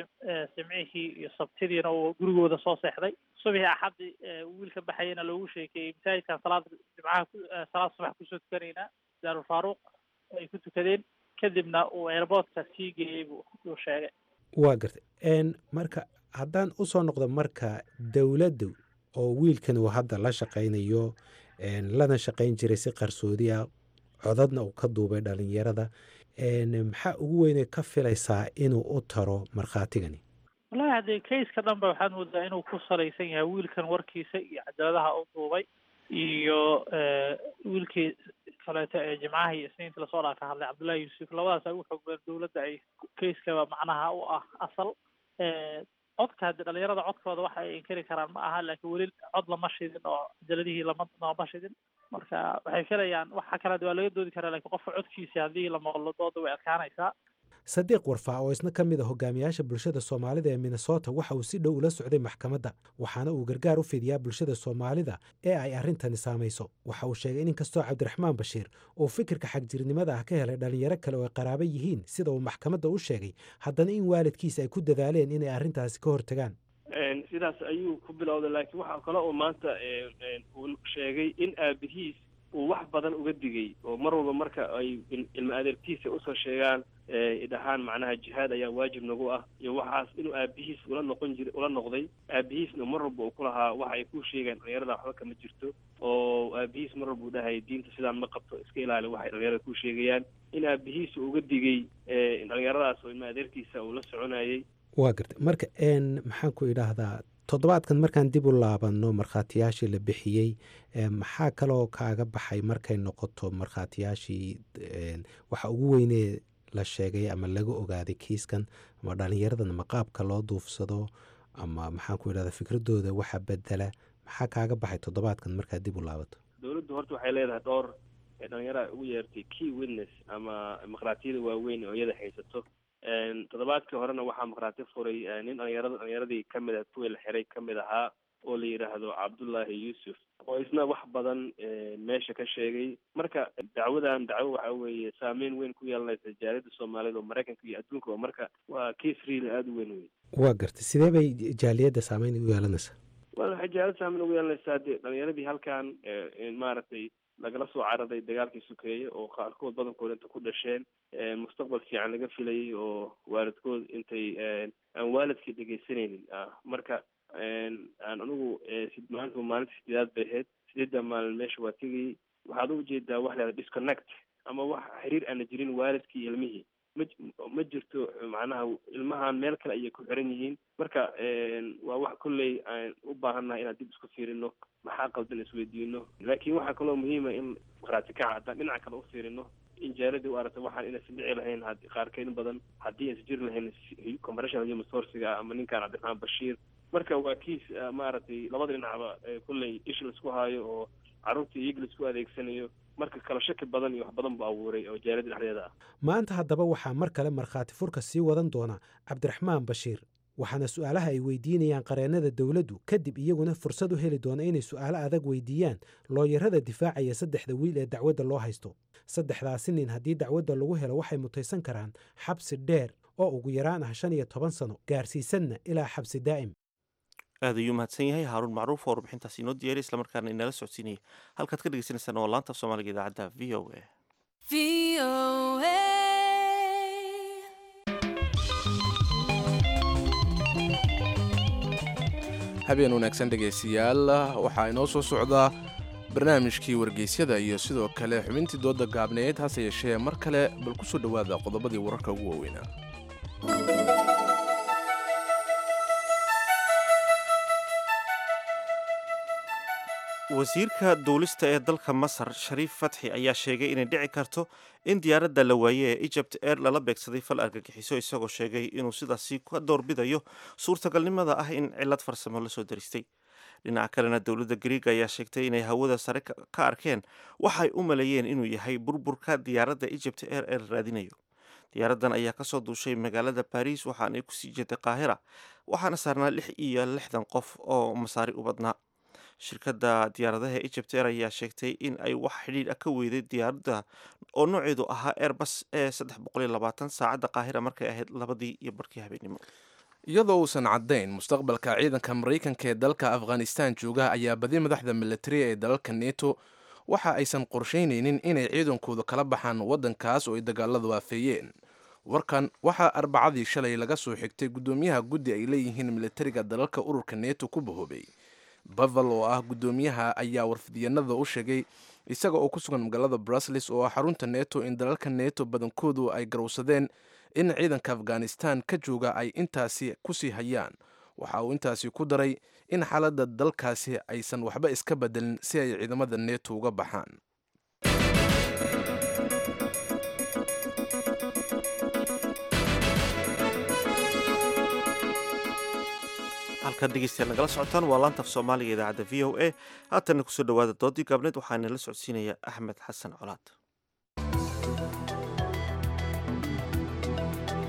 jimcihii iyo sabtidiina uu gurigooda soo seexday subixii axaddi wiilka baxayana loogu sheekeeyey masaajidkan salaad jimcaha salaad subax kusoo tukanaynaa daarul faaruq ay ku tukadeen kadibna uu airboortka sii geeyey buu uu sheegay waa gartay marka haddaan usoo noqdo marka dowladdu oo wiilkan uu hadda la shaqaynayo lana shaqayn jiray si qarsoodi ah codadna uu ka duubay dhalinyarada maxaa ugu weynay ka filaysaa inuu u taro markhaatigani wallahi haddee kayska dhan ba waxaad moodaa inuu ku salaysan yahay wiilkan warkiisa iyo cadaaladaha u duubay iyo wiilkii kaleeto ee jimcaha iyo isniintii lasoo dhaa ka hadlay cabdullahi yuusuf labadaas ay u xoog badan dowladda ay kayskaba macnaha u ah asal codka hadde dhalinyarada codkooda waxa ay inkari karaan ma aha laakiin weli cod lama shidin oo cajaladihii lama looma shidin marka waxay filayaan waxa kale waa laga doodi karaa lakiin qofka codkiisa haddii la maqlo dooda way adkaanaysaa sadiiq warfaa oo isna ka mid a hogaamiyaasha bulshada soomaalida ee minnesota waxa uu si dhow ula socday maxkamadda waxaana uu gargaar u fidiyaa bulshada soomaalida ee ay arrintani saamayso waxa uu sheegay in inkastoo cabdiraxmaan bashiir uu fikirka xagjirnimada ah ka helay dhallinyaro kale oo ay qaraabo yihiin sida uu maxkamadda u sheegay haddana in waalidkiisa ay ku dadaaleen inay arrintaasi ka hortagaan sidaas ayuu ku bilowday laakiin waxaa kale oo maanta uu sheegay in aabihiis uu wax badan uga digay oo mar walba marka ay ilmo adeertiisa usoo sheegaan dhahaan macnaha jihaad ayaa waajib nagu ah iyo waxaas inuu aabihiis ula noqon jir ula noqday aabihiisna mar walba uu ku lahaa waxa ay ku sheegaan dhalinyarada waxba kama jirto oo aabihiis mar walba u dhahay diinta sidaan ma qabto iska ilaali waxay dhalinyarada ku sheegayaan in aabihiis uu uga digay dhalinyaradaas oo ilmo adeertiisa uu la soconayay waa gartay marka maxaan ku idhaahdaa toddobaadkan markaan dib u laabanno markhaatiyaashii la bixiyey maxaa kaloo kaaga baxay markay noqoto markhaatiyaashii waxa ugu weynee la sheegay ama laga ogaaday kiiskan ama dhallinyaradan ma qaabka loo duufsado ama maxaan ku idhahdaa fikradooda waxa bedela maxaa kaaga baxay toddobaadkan markaad dib u laabato dowladdu horta waxay leedahay dhowr dhalinyara ugu yeertay key witness ama markhaatiyada waaweyn oo iyada haysato toddobaadkii horena waxaa markhaati furay nin dhalinyarada dhalinyaradii kamid ah kuwii la xiray kamid ahaa oo la yidhaahdo cabdullaahi yuusuf oo isna wax badan meesha ka sheegay marka dacwadan dacwo waxa weeye saameyn weyn ku yeelanaysa jaaliyadda soomaalida oo maraykanka iyo adduunka oo marka waa case real aada u weyn wey waa gartay sidee bay jaaliyadda saameyn u yeelanaysaa wa waxay jaaliyadda saameyn ugu yeelanaysaa dee dhalinyaradii halkan maaragtay lagala soo cararay dagaalkii sukeeye oo qaarkood badankood inta ku dhasheen mustaqbal fiican laga filayay oo waalidkood intay aan waalidkii dhegeysanaynin marka aan anigu maanta maalinta sideedaad bay ahayd sideedda maalin meesha waa tegayay waxaad u ujeedaa wax leeda disconnect ama wax xiriir aana jirin waalidkii iyo ilmihii ma ma jirto macnaha ilmahan meel kale ayay ku xiran yihiin marka waa wax kolley aan u baahannahay inaan dib isku fiirino maxaa qaldan isweydiino laakiin waxaa kaloo muhiima in markhaati kaca haddaan dhinaca kale u fiirino in jaaladii u aragta waxaan inaysan dhici lahayn qaarkeed badan haddii aysan jiri lahayn compressional human sourciga ama ninkan cabdiraxmaan bashiir marka waa kiis maaragtay labada dhinacba kolley ish laisku haayo oo carruurtii iyaga laisku adeegsanayo marka kala shaki badan iyo wax badan buu abuuray oo jaalada dhexdeeda ah maanta haddaba waxaa mar kale markhaati furka sii wadan doona cabdiraxmaan bashiir waxaana su'aalaha ay weydiinayaan qareennada dowladdu kadib iyaguna fursad u heli doona inay su'aalo adag weydiiyaan looyarada difaacaya saddexda wiil ee dacwadda loo haysto saddexdaasi nin haddii dacwadda lagu helo waxay mutaysan karaan xabsi dheer oo ugu yaraan ah shan iyo toban sano gaarsiisanna ilaa xabsi daa'im aad ayuu mahadsan yahay haaruun macruuf oo warbixintaasi inoo diyaariy islamarkaana inala socodsiinaya halkaad ka dhegeysaneysaan waa laanta soomaaliga idaacadda v o a habeen wanaagsan dhegaystayaal waxaa inoo soo socdaa barnaamijkii wargeysyada iyo sidoo kale xubintii dooda gaabneed hase yeeshee mar kale bal ku soo dhowaada qodobadii wararka ugu waaweynaa wasiirka duulista ee dalka masar shariif fatxi ayaa sheegay inay dhici karto in diyaaradda la waaye ee egypt air lala beegsaday fal argagixiso isagoo sheegay inuu sidaasi ka doorbidayo suurtagalnimada ah in cilad farsamo lasoo daristay dhinaca kalena dowladda griig ayaa sheegtay inay hawada sare ka arkeen waxay u maleeyeen inuu yahay burburka diyaaradda egypt air ee la raadinayo diyaaraddan ayaa kasoo duushay magaalada baris waxaanay kusii jeeday qaahira waxaana saarnaa lix iyo lixdan qof oo masaari u badnaa shirkadda diyaaradaha egypt air ayaa sheegtay in ay wax xidhiidh ah ka weyday diyaaradda oo nooceedu ahaa airbus ee saddex boqoliyo labaatan saacadda qaahira markay ahayd labadii iyo barkii habeenimo iyadoo uusan caddayn mustaqbalka ciidanka maraykanka ee dalka afghanistan jooga ayaa badi madaxda militariya ee dalalka neto waxa aysan qorshaynaynin inay ciidankooda kala baxaan waddankaas oo ay dagaaladu aafeeyeen warkan waxaa arbacadii shalay laga soo xigtay guddoomiyaha guddi ay leeyihiin militariga dalalka ururka neto ku bahoobay bavel oo ah guddoomiyaha ayaa warfidyanada u sheegay isaga oo ku sugan magaalada brusles oo ah xarunta neto in dalalka neto badankoodu ay garowsadeen in ciidanka afghanistan ka jooga ay intaasi kusii hayaan waxa uu intaasi ku daray in xaaladda dalkaasi aysan waxba iska bedelin si ay ciidamada neto uga baxaan halkaad dhegeystayaal nagala socotaan waa laanta af soomaaliga idaacadda v o a haatanna kusoo dhowaada doodii gaabneed waxaana la socodsiinaya axmed xasan colaad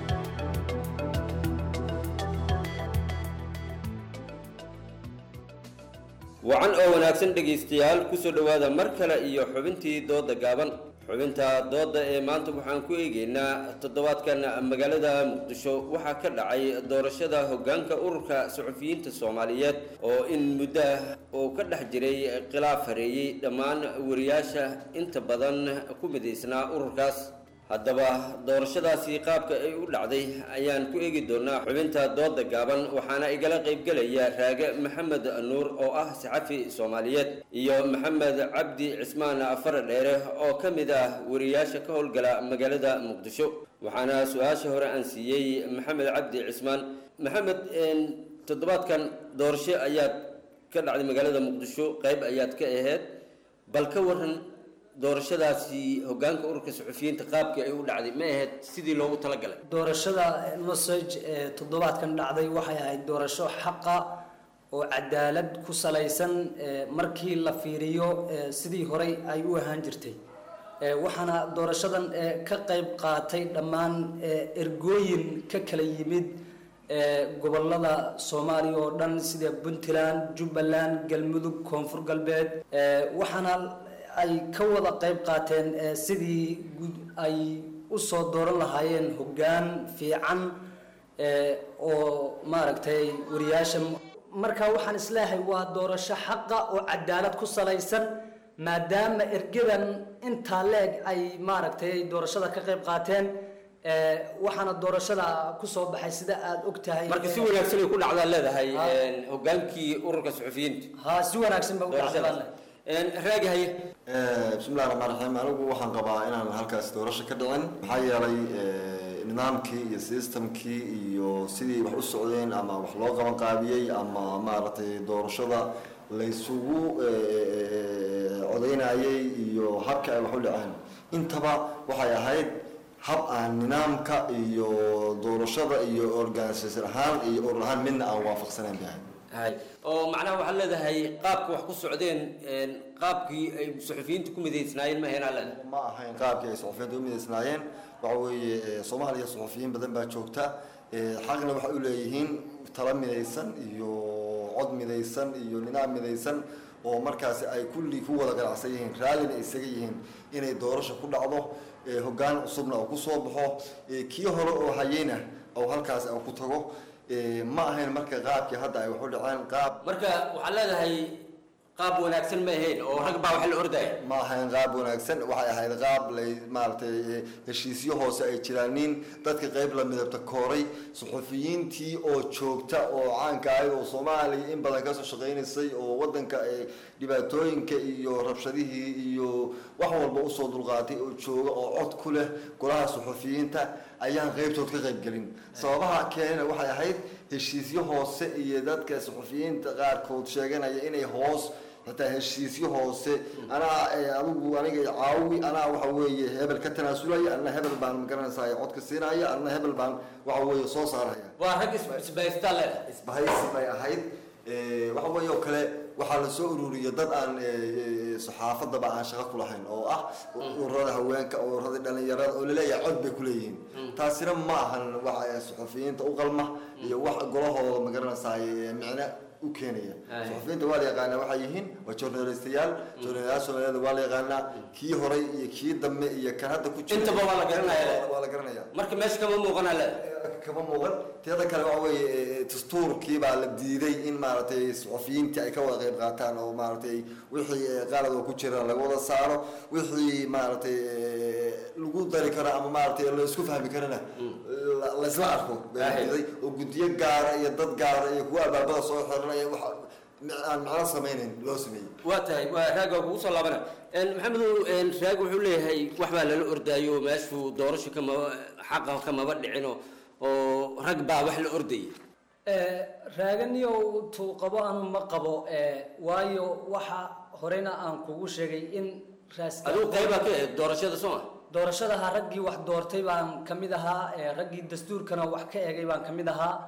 wacan oo wanaagsan dhegaystayaal kusoo dhowaada mar kale iyo xubintii dooda gaaban xubinta dooda ee maanta waxaan ku eegeynaa toddobaadkan magaalada muqdisho waxaa ka dhacay doorashada hoggaanka ururka suxufiyiinta soomaaliyeed oo in muddo ah uu ka dhex jiray khilaaf hareeyey dhammaan wariyaasha inta badan ku midaysnaa ururkaas haddaba doorashadaasi qaabka ay u dhacday ayaan ku eegi doonaa xubinta dooda gaaban waxaana igala qaybgelaya raage maxamed nuur oo ah saxafi soomaaliyeed iyo maxamed cabdi cismaan afar dheere oo ka mid ah wariyaasha ka howlgala magaalada muqdisho waxaana su-aasha hore aan siiyey maxamed cabdi cismaan maxamed toddobaadkan doorasho ayaad ka dhacday magaalada muqdisho qayb ayaad ka aheyd bal ka waran doorashadaasi hogaanka ururka suxufiyiinta qaabkii ay u dhacday ma ahayd sidii loogu talagalay doorashada nosage ee toddobaadkan dhacday waxay ahayd doorasho xaqa oo cadaalad ku salaysan markii la fiiriyo sidii horey ay u ahaan jirtay waxaana doorashadan ka qayb qaatay dhammaan ergooyin ka kala yimid gobolada soomaaliya oo dhan sida puntland jubbaland galmudug koonfur galbeed waxaana ay ka wada qayb qaateen sidii ay u soo dooran lahaayeen hoggaan fiican oo maaragtay wariyaasha marka waxaan isleeyahay waa doorasho xaqa oo cadaalad ku salaysan maadaama ergadan intaa leeg ay maaragtay doorashada ka qayb qaateen waxaana doorashada kusoo baxay sida aada og tahay marka si wanaagsan ay ku dhacdaa leedahay hogaankii ururka suxufiyiinta ha si wanaagsan ba u dhacdaa raagahaye bismillahi raxmaan raxiim anigu waxaan qabaa inaan halkaas doorasho ka dhicin maxaa yeelay nidaamkii iyo systemkii iyo sidii wax u socdeen ama wax loo qaban qaabiyey ama maaragtay doorashada laysugu codaynayay iyo habka ay wax u dhaceen intaba waxay ahayd hab aan nidaamka iyo doorashada iyo organisation ahaan iyo urur ahaan midna aan waafaqsanayn bay ahayd hay oo macnaha waxaad leedahay qaabka wax ku socdeen qaabkii ay suxufiyiinta ku midaysnaayeen ma ahayn alle ma ahayn qaabkii ay suxufiyiinta u midaysnaayeen waxa weeye soomaaliya suxufiyiin badan baa joogta xaqna waxay u leeyihiin tala midaysan iyo cod midaysan iyo nidaam midaysan oo markaasi ay kulli ku wada ganacsan yihiin raallina isaga yihiin inay doorasho ku dhacdo hoggaan cusubna oo kusoo baxo kii hore oo hayeyna oo halkaas oo ku tago ma ahayn marka qaabkii hadda ay wax u dhaceen qaab marka waxaad leedahay qaab wanaagsan ma ahayn oo rag baa wax la ordaya ma ahayn qaab wanaagsan waxay ahayd qaab lay maaragtay heshiisyo hoose ay jiraanin dadka qayb la midabta kooray suxufiyiintii oo joogta oo caanka ahayd oo soomaaliya in badan kasoo shaqaynaysay oo wadanka dhibaatooyinka iyo rabshadihii iyo wax walba usoo dulqaatay oo jooga oo cod ku leh golaha suxufiyiinta ayaan qaybtood ka qaybgelin sababaha keenana waxay ahayd heshiisyo hoose iyo dadka suxufiyiinta qaarkood sheeganaya inay hoos xitaa heshiisyo hoose anaa adigu aniga caawi anaa waxa weeye hebel ka tanaasulaya anna hebel baan magaranaysaa codka siinaya anna hebel baan waxa weeye soo saaraya waa rag isbahaysta le isbahaysi bay ahayd waxa weeye oo kale waxaa la soo ururiyay dad aan saxaafadaba aan shaqo ku lahayn oo ah ururada haweenka ururada dhalinyarada oo laleeyahay cod bay kuleeyihiin taasina ma ahan waxa suxufiyiinta u qalma iyo wax golahooda magaranaysaay micne u keenaya suxufiyiinta waa la yaqaanaa waxay yihiin waa journalistayaal journalistayaal soomaaliyeed waa la yaqaanaa kii horay iyo kii dambe iyo kan hadda ku jira intaba waa la garanaya waa la garanaya marka meesha kama muuqana le kama muuqan teeda kale waxa weeye dastuurkii baa la diiday in maaragtay suxufiyiintii ay ka wada qayb qaataan oo maaragtay wixii qalad oo ku jira laga wada saaro wixii maaragtay lagu dari karo ama maaragtay la isku fahmi karana laysla arko baa diiday oo guddiyo gaara iyo dad gaara iyo kuwa albaabada soo xiranaya wax aan macno samaynayn loo sameeyey waa tahay waa raag waa kugu soo laabana maxamedow raag wuxuu leeyahay wax baa lala ordaayo meeshuu doorasho kama xaqa kamaba dhicino oo rag baa wax la ordayay raaganiyow tuu qabo anu ma qabo waayo waxa horena aan kugu sheegay in adigu qaybaa ka ahayd doorashada soo ma doorashadaha raggii wax doortay baan ka mid ahaa raggii dastuurkana wax ka egay baan ka mid ahaa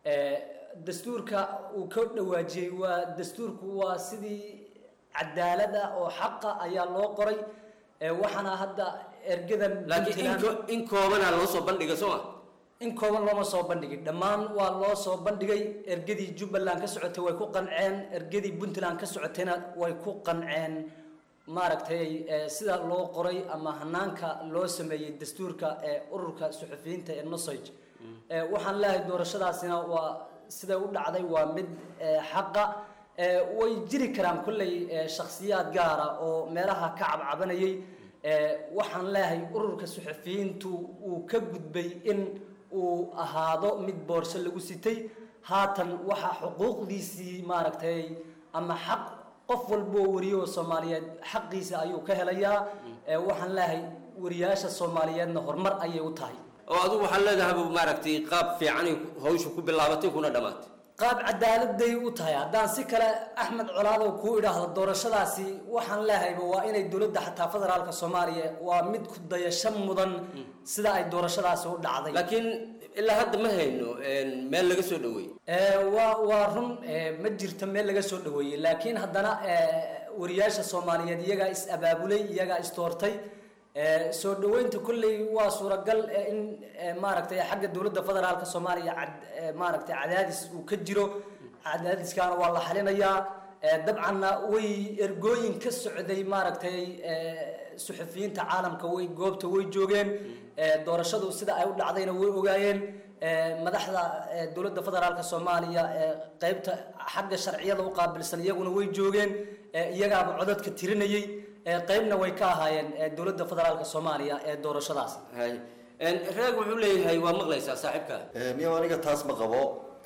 dastuurka uu ka dhawaajiyey waa dastuurku waa sidii cadaalada oo xaqa ayaa loo qoray waxaana hadda ergadan laakiin in koobana loo soo bandhiga soo ma in kooban looma soo bandhigin dhammaan waa loo soo bandhigay ergadii jubbaland ka socotay way ku qanceen ergadii puntland ka socotayna way ku qanceen maaragtay eh, sida loo qoray ama hanaanka loo sameeyey dastuurka ee ururka suxufiyiinta ee nosage Eh, waxaan leeyahay doorashadaasina waa siday u dhacday waa mid eh, xaqa Eh, way jiri karaan kolley eh, shakhsiyaad gaara oo meelaha ka cabcabanayay Eh, waxaan leeyahay ururka suxufiyiintu uu ka gudbay in uu ahaado mid boorso lagu sitay haatan waxa xuquuqdiisii maaragtay ama xaq qof walba oo wariyo oo soomaaliyeed xaqiisa ayuu ka helayaa Eh, waxaan leeyahay wariyaasha soomaaliyeedna horumar ayay u tahay oo adigu waxaad leedahay maaragtay qaab fiicanay hawsha ku bilaabatay kuna dhammaatay qaab cadaaladay u tahay haddaan si kale axmed colaadow kuu idhaahdo doorashadaasi waxaan leehayba waa inay dowladda xataa federaalka soomaaliya waa mid ku dayasho mudan sida ay doorashadaasi u dhacday laakiin ilaa hadda ma hayno meel laga soo dhaweeyey waa waa run eh, ma jirto meel laga soo dhaweeyey laakiin haddana eh, wariyaasha soomaaliyeed iyagaa is abaabulay iyagaa is doortay Eh, soo dhaweynta kolley waa suuragal eh, in eh, maaragtay xagga dowladda federaalka soomaaliya cad- eh, maaragtay cadaadis uu ka jiro cadaadiskaana waa la xalinayaa Eh, dabcanna way ergooyin ka socday maaragtay eh, suxufiyiinta caalamka way goobta way joogeen Eh, doorashadu sida ay u dhacdayna way ogaayeen Eh, madaxda eh, dowladda federaalka soomaaliya eh, qeybta xagga sharciyada u qaabilsan iyaguna way joogeen Eh, iyagaaba codadka tirinayay Eh, qeybna way ka ahaayeen eh, dowladda federaalka soomaaliya ee doorashadaas hay reeg wuxuu leeyahay waa maqlaysaa saaxiibka niyo aniga taas ma qabo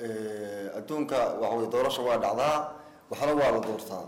Eh, adduunka waxa weye doorasho waa dhacdaa waxna waa la doortaa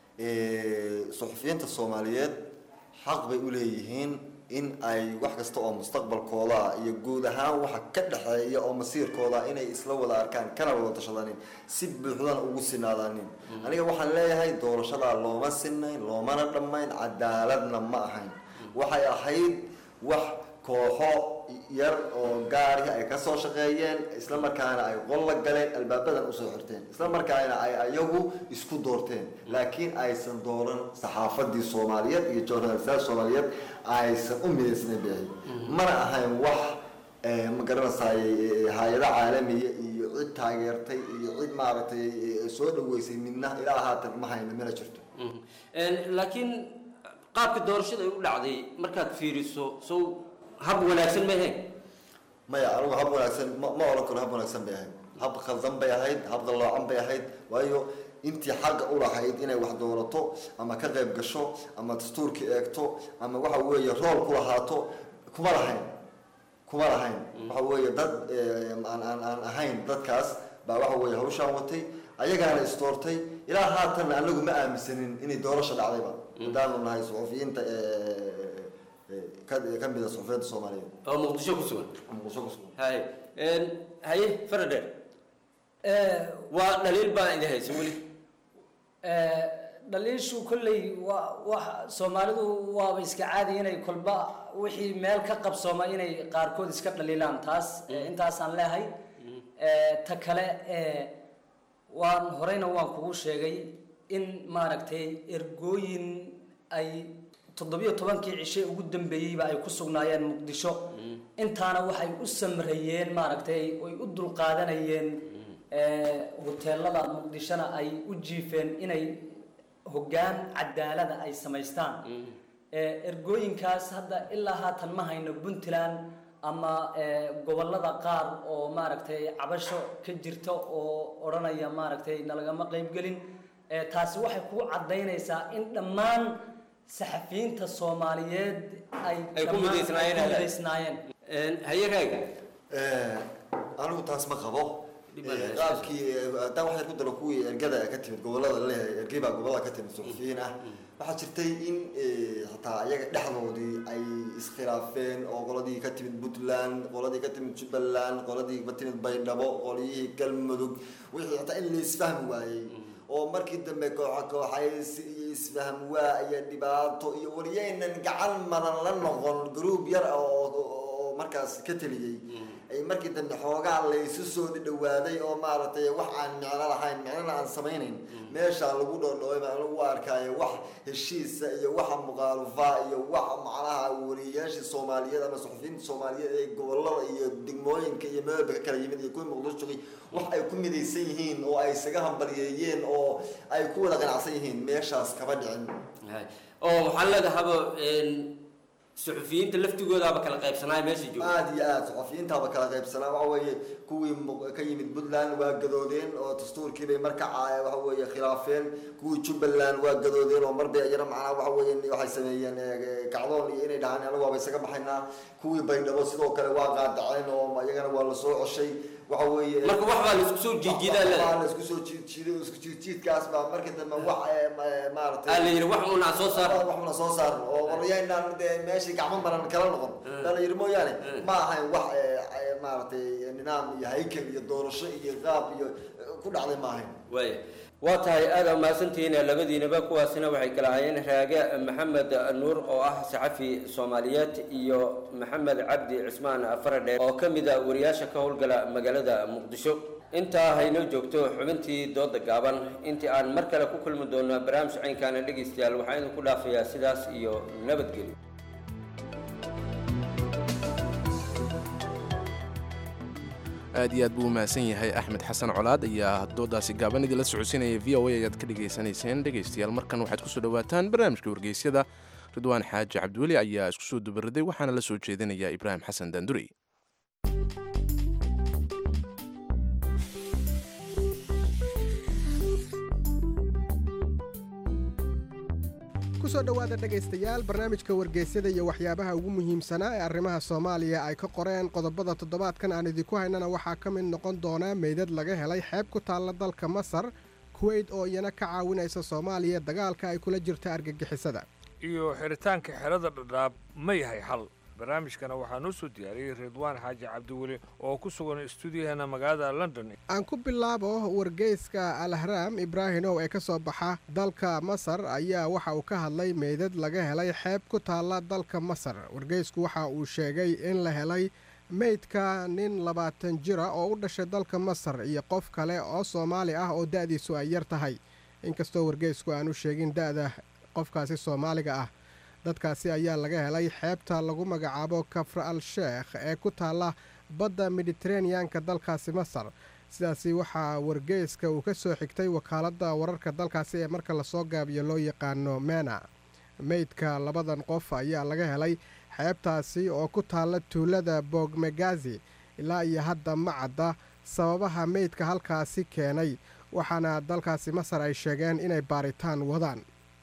Eh, suxufiyiinta soomaaliyeed xaq bay u leeyihiin in ay wax kasta oo mustaqbalkooda iyo guud ahaan waxa ka dhexeeya oo masiirkooda inay isla wada arkaan kana wada tashadanin si buuxdana ugu sinaadaanin aniga waxaan leeyahay doorashadaa looma sinayn loomana dhammayn cadaaladna ma ahayn waxay ahayd wax kooxo yar oo gaari ay ka soo shaqeeyeen isla markaana ay qol la galeen albaabadan usoo xirteen isla markaana ay ayagu isku doorteen laakiin aysan dooran saxaafadii soomaaliyeed iyo journalistaad soomaaliyeed aysan u midaysnayn bay ahayd mana ahayn wax eh, ma garanaysaay hay-ado caalamiya iyo cid taageertay iyo cid maaragtay eh, soo dhaweysay midna ilaa haatan ma hayno mana jirto laakiin qaabka doorashada ay u dhacday markaad fiiriso sow hab wanaagsan ma ahayn maya anigu hab wanaagsan ma ma oran karo hab wanaagsan bay ahayd hab khaldan bay ahayd hab dalloocan bay ahayd waayo intii xaqa u lahayd inay wax doorato ama ka qayb gasho ama dastuurka eegto ama waxa weeye rool ku lahaato kuma lahayn kuma lahayn waxa weeye dad eh, aan aan aan ahayn dadkaas baa waxa weeye hawshaan watay ayagaana isdoortay ilaa haatanna anagu ma aaminsanin inay doorasho dhacdayba haddaanu nahay suxufiyiinta eh, eh, ka ka mida suxufiyiinta soomaaliyeed oo muqdisho ku sugan muqdisho ku sugan hay haye faradheer waa dhaliil baa idin haysa weli Eh, dhaliishu kolley waa wax soomaalidu waaba iska caadi inay kolba wixii meel ka qabsooma inay qaarkood iska dhaliilaan taas eh, intaasaan leehay Eh, ta kale eh, waan horeyna waan kugu sheegay in maaragtay ergooyin ay toddobiyo tobankii cishe ugu dambeeyeyba ay ku sugnaayeen muqdisho intaana waxay u samreeyeen maaragtay oy u dulqaadanayeen eh, hoteelada muqdishona ay u jiifeen inay hoggaan cadaalada ay samaystaan Eh, ergooyinkaas hadda ilaa haatan ma hayno puntland ama eh, gobollada qaar oo maaragtay cabasho ka jirta oo odhanaya maaragtay nalagama qaybgelin Eh, taasi waxay kugu caddaynaysaa in dhammaan saxafiyiinta soomaaliyeed ay Ay ku dhammaan- midaysnaayeen, ay ku Alex. midaysnaayeen haye raaga anigu taas ma qabo qaabkii haddaan waxay ku dalo kuwii ergada ka timid gobolada leeyahay ergey baa gobolada ka timid suxufiyiin ah waxaa jirtay in hataa iyaga dhexdoodii ay iskhilaafeen oo qoladii ka timid puntland qoladii ka timid jubbaland qoladii ka timid baydhabo qolyihii galmudug wixii hataa in la isfahmi waayey oo markii dambe kooxa kooxays iyo isfahm waa iyo dhibaato iyo wariyaynan gacan madan la noqon group yar oo oo markaas ka teliyey ay markii dambe xoogaa laysu soo dhawaaday oo maaragtay wax aan micno lahayn micnona aan samaynayn meeshaa lagu dhoodhoobay baan lagu arkaayo wax heshiisa iyo waxa muqaalufaa iyo waxa macnaha wariyayaashii soomaaliyeed ama suxufiyiinta soomaaliyeed ee gobolada iyo degmooyinka iyo meelba ka kala yimid iyo kuwii muqdisho joogay wax ay ku midaysan yihiin oo ay isaga hambalyeeyeen oo ay ku wada qanacsan yihiin meeshaas kama dhicin oo waxaan leedahaba suxufiyiinta laftigoodaaba kala qaybsanaa meesha jooga aada iyo aada suxufiyiintaaba kala qaybsanaa waxa weeye kuwii mu- ka yimid puntland waa gadoodeen oo dastuurkii bay marka ca- waxa weeye khilaafeen kuwii jubbaland waa gadoodeen oo mar bay iyana macnaha waxa weeye waxay sameeyeen eh, kacdoon iyo inay dhahaan anagu waaba isaga baxaynaa kuwii baydhabo sidoo kale waa qaadaceen oo iyagana waa lasoo coshay waxa weeye Marka wax baa la isku soo jiijiidaa leedahay. Wax baa la isku soo jiidjiiday isku jiidjiidkaas baa markii dambe wax eh, ma- maaragtay Aa la yidhi wax uun aan soo saarno. wax uun aan soo saarno oo qoryaynaan dee meeshii gacmo baran kala noqon baa la yidhi mooyaane ma ahayn wax eh, eh, maaragtay nidaam iyo haykel iyo doorasho iyo qaab iyo eh, ku dhacday ma ahayn waaya waa tahay aada mahadsantihiin labadiinaba kuwaasina waxay kala hayeen raage maxamed nuur oo ah saxafi soomaaliyeed iyo maxamed cabdi cismaan faradheer oo ka mid a wariyaasha ka howlgala magaalada muqdisho intaa haynoo joogto xubintii dooda gaaban intii aan mar kale ku kulmi doono barnaamij caynkaana dhegaystayaal waxaan idinku dhaafayaa sidaas iyo nabadgelyo aad iyo aad buu u mahadsan yahay axmed xasan colaad ayaa doodaasi gaaban idinla socodsiinaya v o a ayaad ka dhegaysanayseen dhegaystayaal markan waxaad kusoo dhowaataan barnaamijka wargeysyada ridwaan xaaji cabdiweli ayaa isku soo dubaraday waxaana la soo jeedinaya ibraahim xasan daanduri kusoo dhowaada dhegaystayaal barnaamijka wargeysyada iyo waxyaabaha ugu muhiimsanaa ee arrimaha soomaaliya ay ka qoreen qodobada toddobaadkan aan idinku haynana waxaa ka mid noqon doona meydad laga helay xeeb ku taalla dalka masar kuweyt oo iyana ka caawinaysa soomaaliya dagaalka ay kula jirta argagixisada iyo xiritaanka xerada dhadhaab ma yahay xal barnaamijkana waxaa noo soo diyaariyey ridwaan xaaji cabdiweli oo ku sugan stuudiyaheena magaalada london aan ku bilaabo wargeyska alahraam ibraahimow ee ka soo baxa dalka masar ayaa waxa uu ka hadlay meydad laga helay xeeb ku taalla dalka masar wargeysku waxa uu sheegay in la helay meydka nin labaatan jira oo u dhashay dalka masar iyo qof kale oo soomaali ah oo da'diisu ay yar tahay inkastoo wargeysku aanu sheegin da'da qofkaasi soomaaliga ah dadkaasi ayaa laga helay xeebta lagu magacaabo kafra al sheekh ee ku taalla badda mediteraneanka dalkaasi masar sidaasi waxaa wargeyska uu ka soo xigtay wakaaladda wararka dalkaasi ee marka lasoo gaabiyo loo yaqaano mena meydka labadan qof ayaa laga helay xeebtaasi oo ku taalla tuulada bogmegazi ilaa iyo hadda ma cadda sababaha meydka halkaasi keenay waxaana dalkaasi masar ay sheegeen inay baaritaan wadaan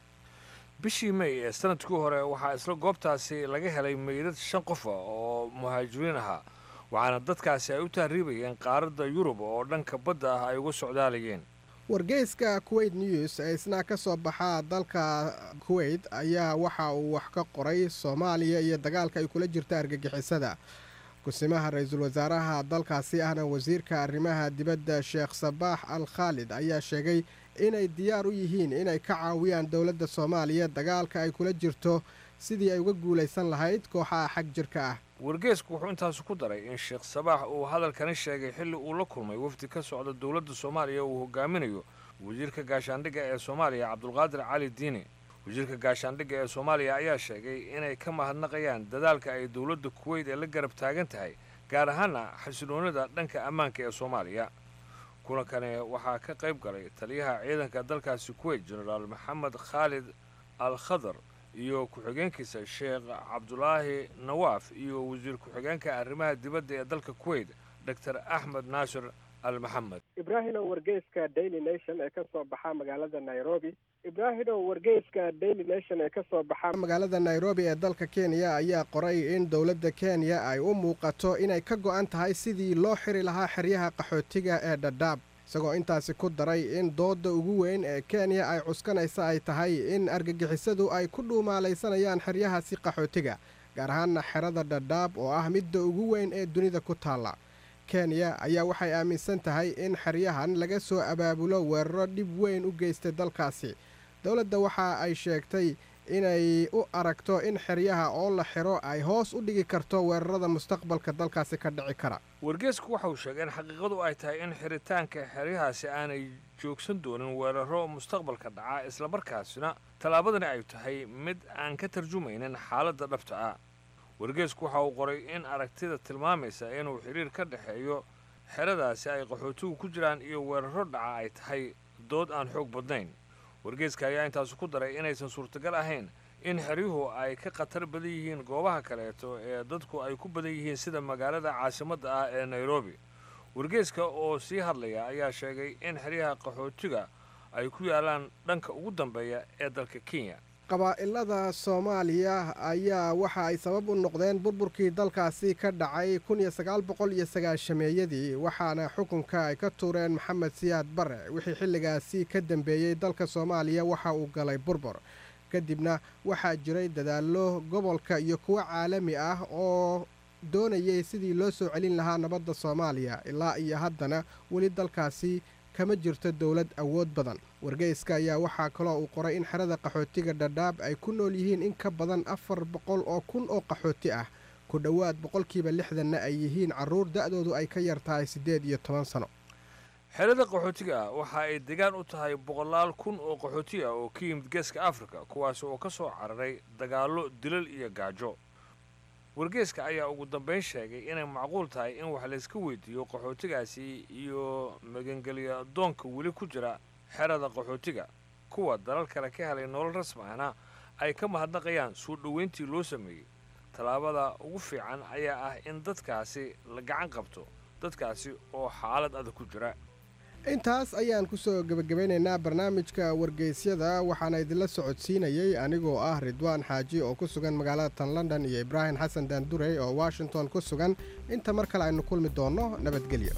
bishii may ee sanadkii hore waxaa isla goobtaasi laga helay meydad shan qof ah oo muhaajiriin ahaa waxaana dadkaasi ay u tahriibayeen qaaradda yurub oo dhanka badda ah ay uga socdaalayeen wargeyska kuwait news ee isna ka soo baxa dalka kuwait ayaa waxa uu wax ka qoray soomaaliya iyo dagaalka ay kula jirta argagixisada kusimaha ra-iisul wasaaraha dalkaasi ahna wasiirka arrimaha dibadda sheekh sabaax al khaalid ayaa sheegay inay diyaar u yihiin inay ka caawiyaan dowladda soomaaliya dagaalka ay kula jirto sidii ay uga guulaysan lahayd kooxaha xag jirka ah wargeysku wuxuu intaasi ku daray in sheekh sabaax uu hadalkani sheegay xilli uu la kulmay wafdi ka socda dowladda soomaaliya uu hogaaminayo wasiirka gaashaandhigga ee soomaaliya cabdulqaadir cali diini wasiirka gaashaandhigga ee soomaaliya ayaa sheegay inay ka mahadnaqayaan dadaalka ay dowladda kuweyt ee la garab taagan tahay gaar ahaana xasiloonida dhanka ammaanka ee soomaaliya kulankani waxaa ka qayb galay taliyaha ciidanka dalkaasi kuweyt jenaraal maxamed khaalid al khadar iyo ku-xigeenkiisa sheekh cabdulaahi nawaaf iyo wasiir ku-xigeenka arrimaha dibadda ee dalka kuweyt doctor axmed naasir al maxamed ibraahimow wargeyska daily nation ee ka soo baxa magaalada nairobi ibraahimow wargeyska daily nation ee ka soo baxa magaalada nairobi ee dalka kenya ayaa qoray in dowladda kenya ay u muuqato inay ka go-an tahay sidii loo xiri lahaa xeryaha qaxootiga ee dhadhaab isagoo intaasi ku daray in doodda ugu weyn ee kenya ay cuskanaysa ay tahay in argagixisadu ay ku dhuumaalaysanayaan xeryahaasi qaxootiga gaar ahaana xerada dhadhaab oo ah midda ugu weyn ee dunida ku taalla kenya ayaa waxay aaminsan tahay in xeryahan laga soo abaabulo weeraro dhib weyn u geystay dalkaasi dowladda waxa ay sheegtay inay u aragto in xeryaha oo la xiro ay hoos u dhigi karto weerarada mustaqbalka dalkaasi ka dhici kara wargeesku waxa uu sheegay in xaqiiqadu ay tahay in xiritaanka xeryahaasi aanay joogsan doonin weeraro mustaqbalka dhaca islamarkaasina tallaabadani ay tahay mid aan ka tarjumaynin xaaladda dhabta ah wargeesku waxa uu qoray in aragtida tilmaamaysa inuu xidhiir ka dhexeeyo xeradaasi ay qaxootigu ku jiraan iyo weeraro dhaca ay tahay dood aan xoog badnayn wargeeska ayaa intaasu ku daray inaysan suurtagal ahayn in xeryuhu ay ka khatar badan yihiin goobaha kaleeto ee dadku ay ku badan yihiin sida magaalada caasimadda ah ee nairobi wargeeska oo sii hadlaya ayaa sheegay in xeryaha qaxootiga ay ku yaalaan dhanka ugu dambeeya ee dalka kenya qabaa'ilada soomaaliya ayaa waxa ay sabab u noqdeen burburkii dalkaasi ka dhacay kun iyo sagaal boqol iyo sagaashameeyadii waxaana xukunka ay ka tuureen maxamed siyaad bare wixii xilligaasi ka dambeeyey dalka soomaaliya waxa uu galay burbur kadibna waxaa jiray dadaallo gobolka iyo kuwo caalami ah oo doonayay sidii loo soo celin lahaa nabadda soomaaliya ilaa iyo haddana weli dalkaasi kama jirto dowlad awood badan wargeyska ayaa waxaa kaloo uu qoray in xerada qaxootiga dhadhaab ay ku nool yihiin in ka badan afar boqol oo kun oo qaxooti ah ku dhowaad boqolkiiba lixdanna ay yihiin carruur da'doodu ay ka yar tahay siddeed iyo toban sano xerada qaxootiga ah waxa ay degaan u tahay boqolaal kun oo qaxooti ah oo ka yimid geeska afrika kuwaas oo ka soo cararay dagaallo dilal iyo gaajo wargeeska ayaa ugu dambayn sheegay inay macquul tahay in wax layska weydiiyo qaxootigaasi iyo magangelya doonka weli ku jira xerada qaxootiga kuwa dalal kale ka helay nolol rasmi ahna ay ka mahadnaqayaan soo dhoweyntii loo sameeyey tallaabada ugu fiican ayaa ah in dadkaasi la gacan qabto dadkaasi oo xaalad adag ku jira intaas ayaan ku soo gebagabeynaynaa barnaamijka wargeysyada waxaana idinla socodsiinayey anigoo ah ridwaan xaaji oo ku sugan magaalada tan london iyo ibraahim xasan daandurey oo washington ku sugan inta mar kale aynu kulmi doonno nabadgelyo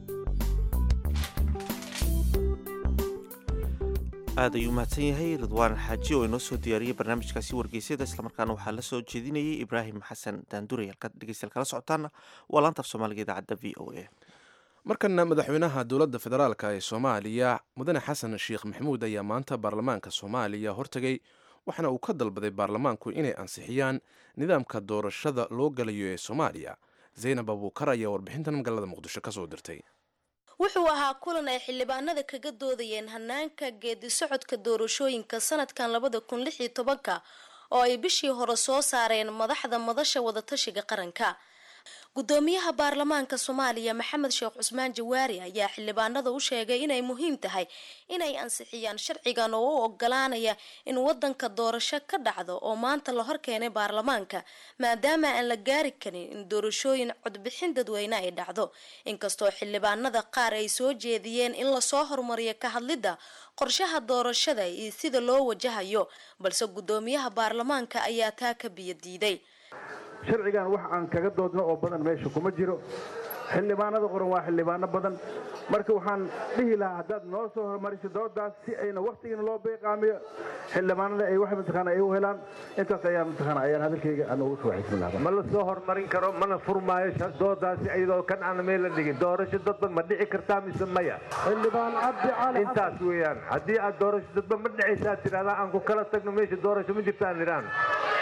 aad ayuu mahadsan yahay ridwaan xaaji oo inoo soo diyaariyey barnaamijkaasi wargeysyada islamarkaana waxaa la soo jeedinayey ibraahim xasan daandurey halkaad dhegeystayaal kala socotaana waa laanta af soomaaliga idaacadda v o a markana madaxweynaha dowladda federaalk ee soomaaliya mudane xasan sheekh maxamuud ayaa maanta baarlamaanka soomaaliya hortegay waxaana uu ka dalbaday baarlamaanku inay ansixiyaan nidaamka doorashada loo galayo ee soomaaliya zaynab abuukar ayaa warbixintan magaalada muqdisho kasoo dirtay wuxuu ahaa kulan ay xildhibaanada kaga doodayeen hanaanka geedi socodka doorashooyinka sanadkan labada kun lix iyo tobanka oo ay bishii hore soo saareen madaxda madasha wadatashiga qaranka gudoomiyaha baarlamaanka soomaaliya maxamed sheekh cusmaan jawaari ayaa xildhibaanada u sheegay inay muhiim tahay inay ansixiyaan sharcigan oo u ogolaanaya in wadanka doorasho ka dhacdo oo maanta la horkeenay baarlamaanka maadaama aan la gaari karin in doorashooyin codbixin dadweyne ay dhacdo inkastoo xildhibaanada qaar ay soo jeediyeen in lasoo horumariyo ka hadlidda qorshaha doorashada iyo sida loo wajahayo balse gudoomiyaha baarlamaanka ayaa taa ka biyo diiday sharcigan wax aan kaga doodno oo badan meesha kuma jiro xildhibaanada qoran waa xildhibaano badan marka waxaan dhihi lahaa haddaad noo soo hormariso doodaas si ayna waktigana loo beeqaamiyo xildhibaanada ay wax mataqaana ay u helaan intaas ayaan mataqaana ayaan hadalkayga aan ugu soo xismi lahaa ma la soo hormarin karo mana furmaayo doodaasi iyadoo kan aan meel la dhigin doorasho dadba ma dhici kartaa mise maya xildhibaan cabdi cali intaas weeyaan haddii aad doorasho dadba ma dhicaysaa tidhahdaa aan ku kala tagno meesha doorasho ma jirta aan idhaan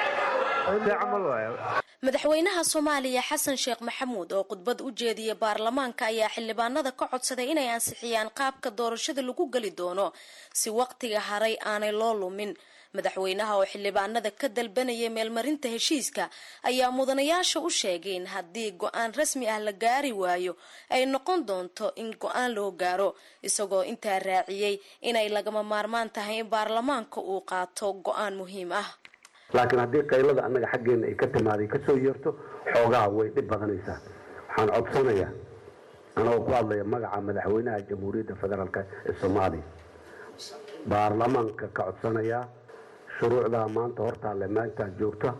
camal waaya madaxweynaha soomaaliya xasan sheekh maxamuud oo khudbad u jeediyay baarlamaanka ayaa xildhibaanada ka codsaday inay ansixiyaan qaabka doorashada lagu geli doono si waqtiga haray aanay loo lumin madaxweynaha oo xildhibaanada ka dalbanayay meelmarinta heshiiska ayaa mudanayaasha u sheegay in haddii go-aan rasmi ah la gaari waayo ay noqon doonto in go-aan loo gaaro isagoo intaa raaciyey inay lagama maarmaan tahay in baarlamaanka uu qaato go-aan muhiim ah laakiin haddii qaylada annaga xaggeena ay ka timaaday kasoo yeerto xoogaha way dhib badanaysaa waxaan codsanayaa anagoo ku hadlaya magaca madaxweynaha jamhuuriyadda federaalk ee soomaaliya baarlamaanka ka codsanayaa shuruucdaa maanta hortaalle maantaa joogta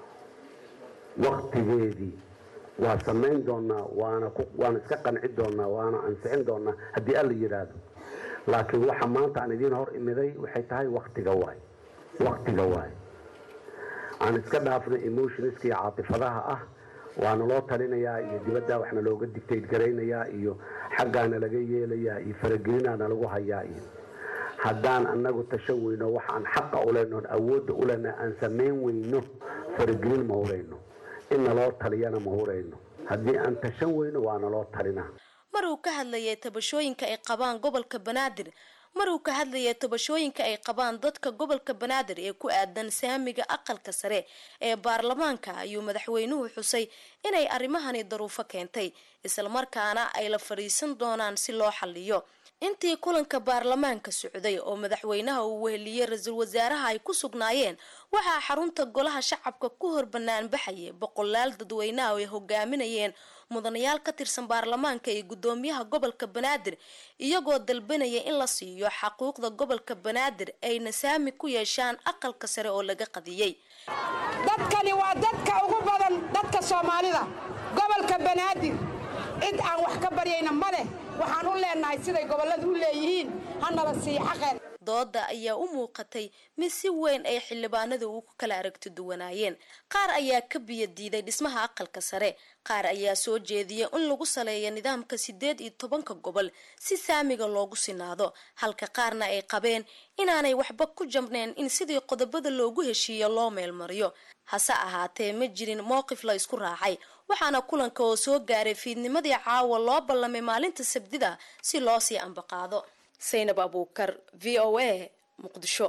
waktigeedii waa samayn doonaa waana waana iska qanci doonaa waana ansixin doonaa haddii alla yidhaahdo laakiin waxa maanta aan idiin hor imiday waxay tahay waktiga waay waktiga waay aan iska dhaafnay emotionska iyo caatifadaha ah waana loo talinayaa iyo dibadda waxna looga dictate garaynayaa iyo xaggaana laga yeelayaa iyo faragelinaana lagu hayaa iyo haddaan annagu tashan weyno waxaan xaqa u lehno oon awoodda u lehna aan samayn weyno faragelin ma hurayno in naloo taliyana ma hurayno haddii aan tashan weyno waa naloo talinaa mar uu ka hadlayay tabashooyinka ay qabaan gobolka banaadir mar uu ka hadlayay tabashooyinka ay qabaan dadka gobolka banaadir ee ku aadan saamiga aqalka sare ee baarlamaanka ayuu madaxweynuhu xusay inay arrimahani daruufo keentay islamarkaana ay la fadhiisan doonaan si loo xalliyo intii kulanka baarlamaanka socday oo madaxweynaha uu weheliyey ra-iisul wasaaraha ay ku sugnaayeen waxaa xarunta golaha shacabka ku hor bannaan baxayay boqolaal dadweynaha oo ay hogaaminayeen mudanayaal ka tirsan baarlamaanka iyo guddoomiyaha gobolka banaadir iyagoo dalbanaya in la siiyo xaquuqda gobolka banaadir ayna saami ku yeeshaan aqalka sare oo laga qadiyey dadkani waa dadka ugu badan dadka soomaalida gobolka banaadir cid aan wax ka baryayna ma leh waxaan u leenahay siday gobolladu u leeyihiin hanala siiyo xaqeen dooda ayaa u muuqatay mid si weyn ay xildhibaanadu ugu kala aragti duwanaayeen qaar ayaa ka biyo diiday dhismaha aqalka sare qaar ayaa soo jeediyay in lagu saleeyo nidaamka siddeed iyo tobanka gobol si saamiga loogu sinaado halka qaarna ay qabeen inaanay waxba ku jabneen in sidii qodobada loogu heshiiyo loo meelmariyo hase ahaatee ma jirin mowqif la isku raacay waxaana kulanka oo soo gaaray fiidnimadii caawa loo ballamay maalinta sabdida si loo sii ambaqaado saynab abuukar v o a muqdisho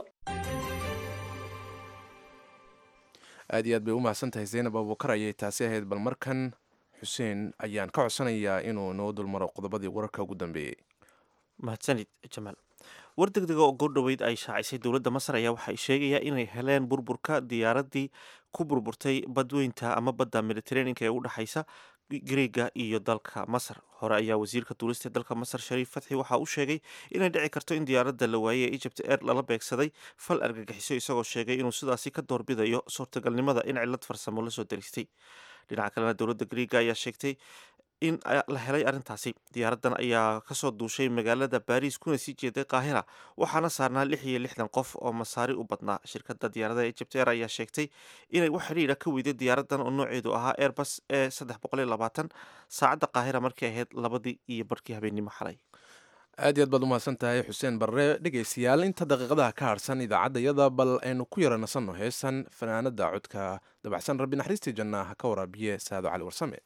aad iyo aad bay u mahadsan tahay zaynab abuukar ayay taasi ahayd bal markan xuseen ayaan ka codsanayaa inuu noo dulmaro qodobadii wararka ugu dambeeyey mahadsanid jamaal war degdega oo goordhoweyd ay shaacisay dowladda masar ayaa waxay sheegayaa inay heleen burburka diyaaradii ku burburtay badweynta ama badda mediteraneanka ee u dhexaysa greega iyo dalka masar hore ayaa wasiirka duulista dalka masar shariif fatxi waxa uu sheegay inay dhici karto in diyaaradda la waayey ee egypt air lala beegsaday fal argagixiso isagoo sheegay inuu sidaasi ka doorbidayo suurtagalnimada in cilad farsamo lasoo daristay dhinaca kalena dowladda greega ayaa sheegtay in la helay arrintaasi diyaaraddan ayaa kasoo duushay magaalada baariis kuna sii jeeday qaahira waxaana saarnaa lix iyo lixdan qof oo masaari u badnaa shirkadda diyaaradaha egypt air ayaa sheegtay inay wax xidhiidha ka weyday diyaaraddan oo nooceedu ahaa airbus ee saddex boqol iyo labaatan saacadda qaahira markay ahayd labadii iyo barkii habeennimo xalay aad iyo aad baad u mahadsan tahay xuseen barre dhegaystayaal inta daqiiqadaha ka harsan idaacadda yada bal aynu ku yara nasanno heesan fanaanada codka dabacsan rabbi naxariistii janna ha ka waraabiye saado cali warsame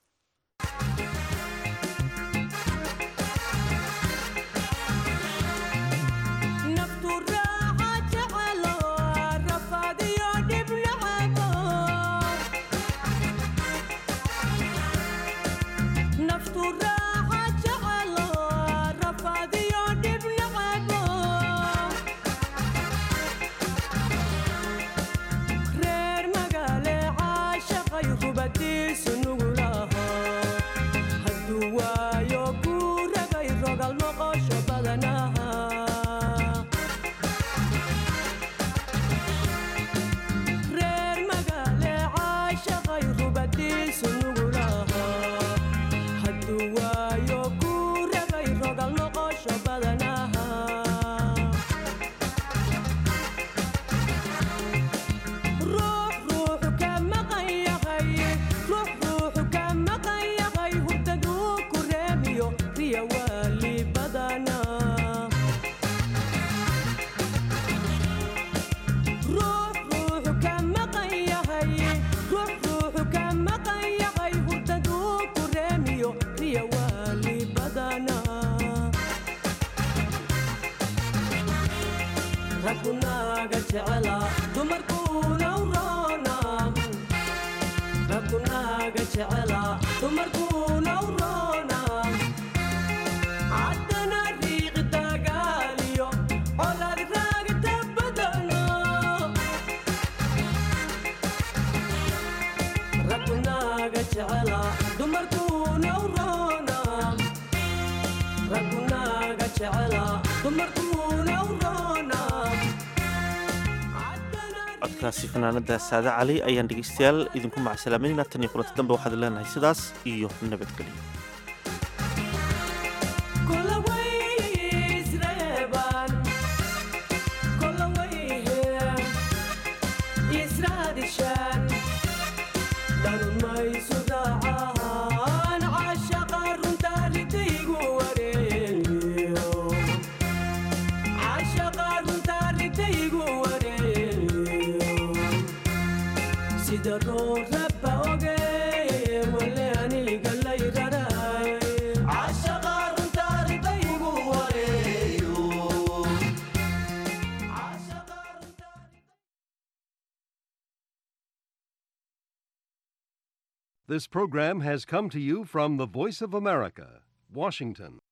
codkaasi fanaanada saade cali ayaan dhegeystayaal idinku macsalaamaynayna tan iyo kulanti dambe waxaad leenahay sidaas iyo nabadgelyo عشق This program has come to you from the Voice of America, Washington.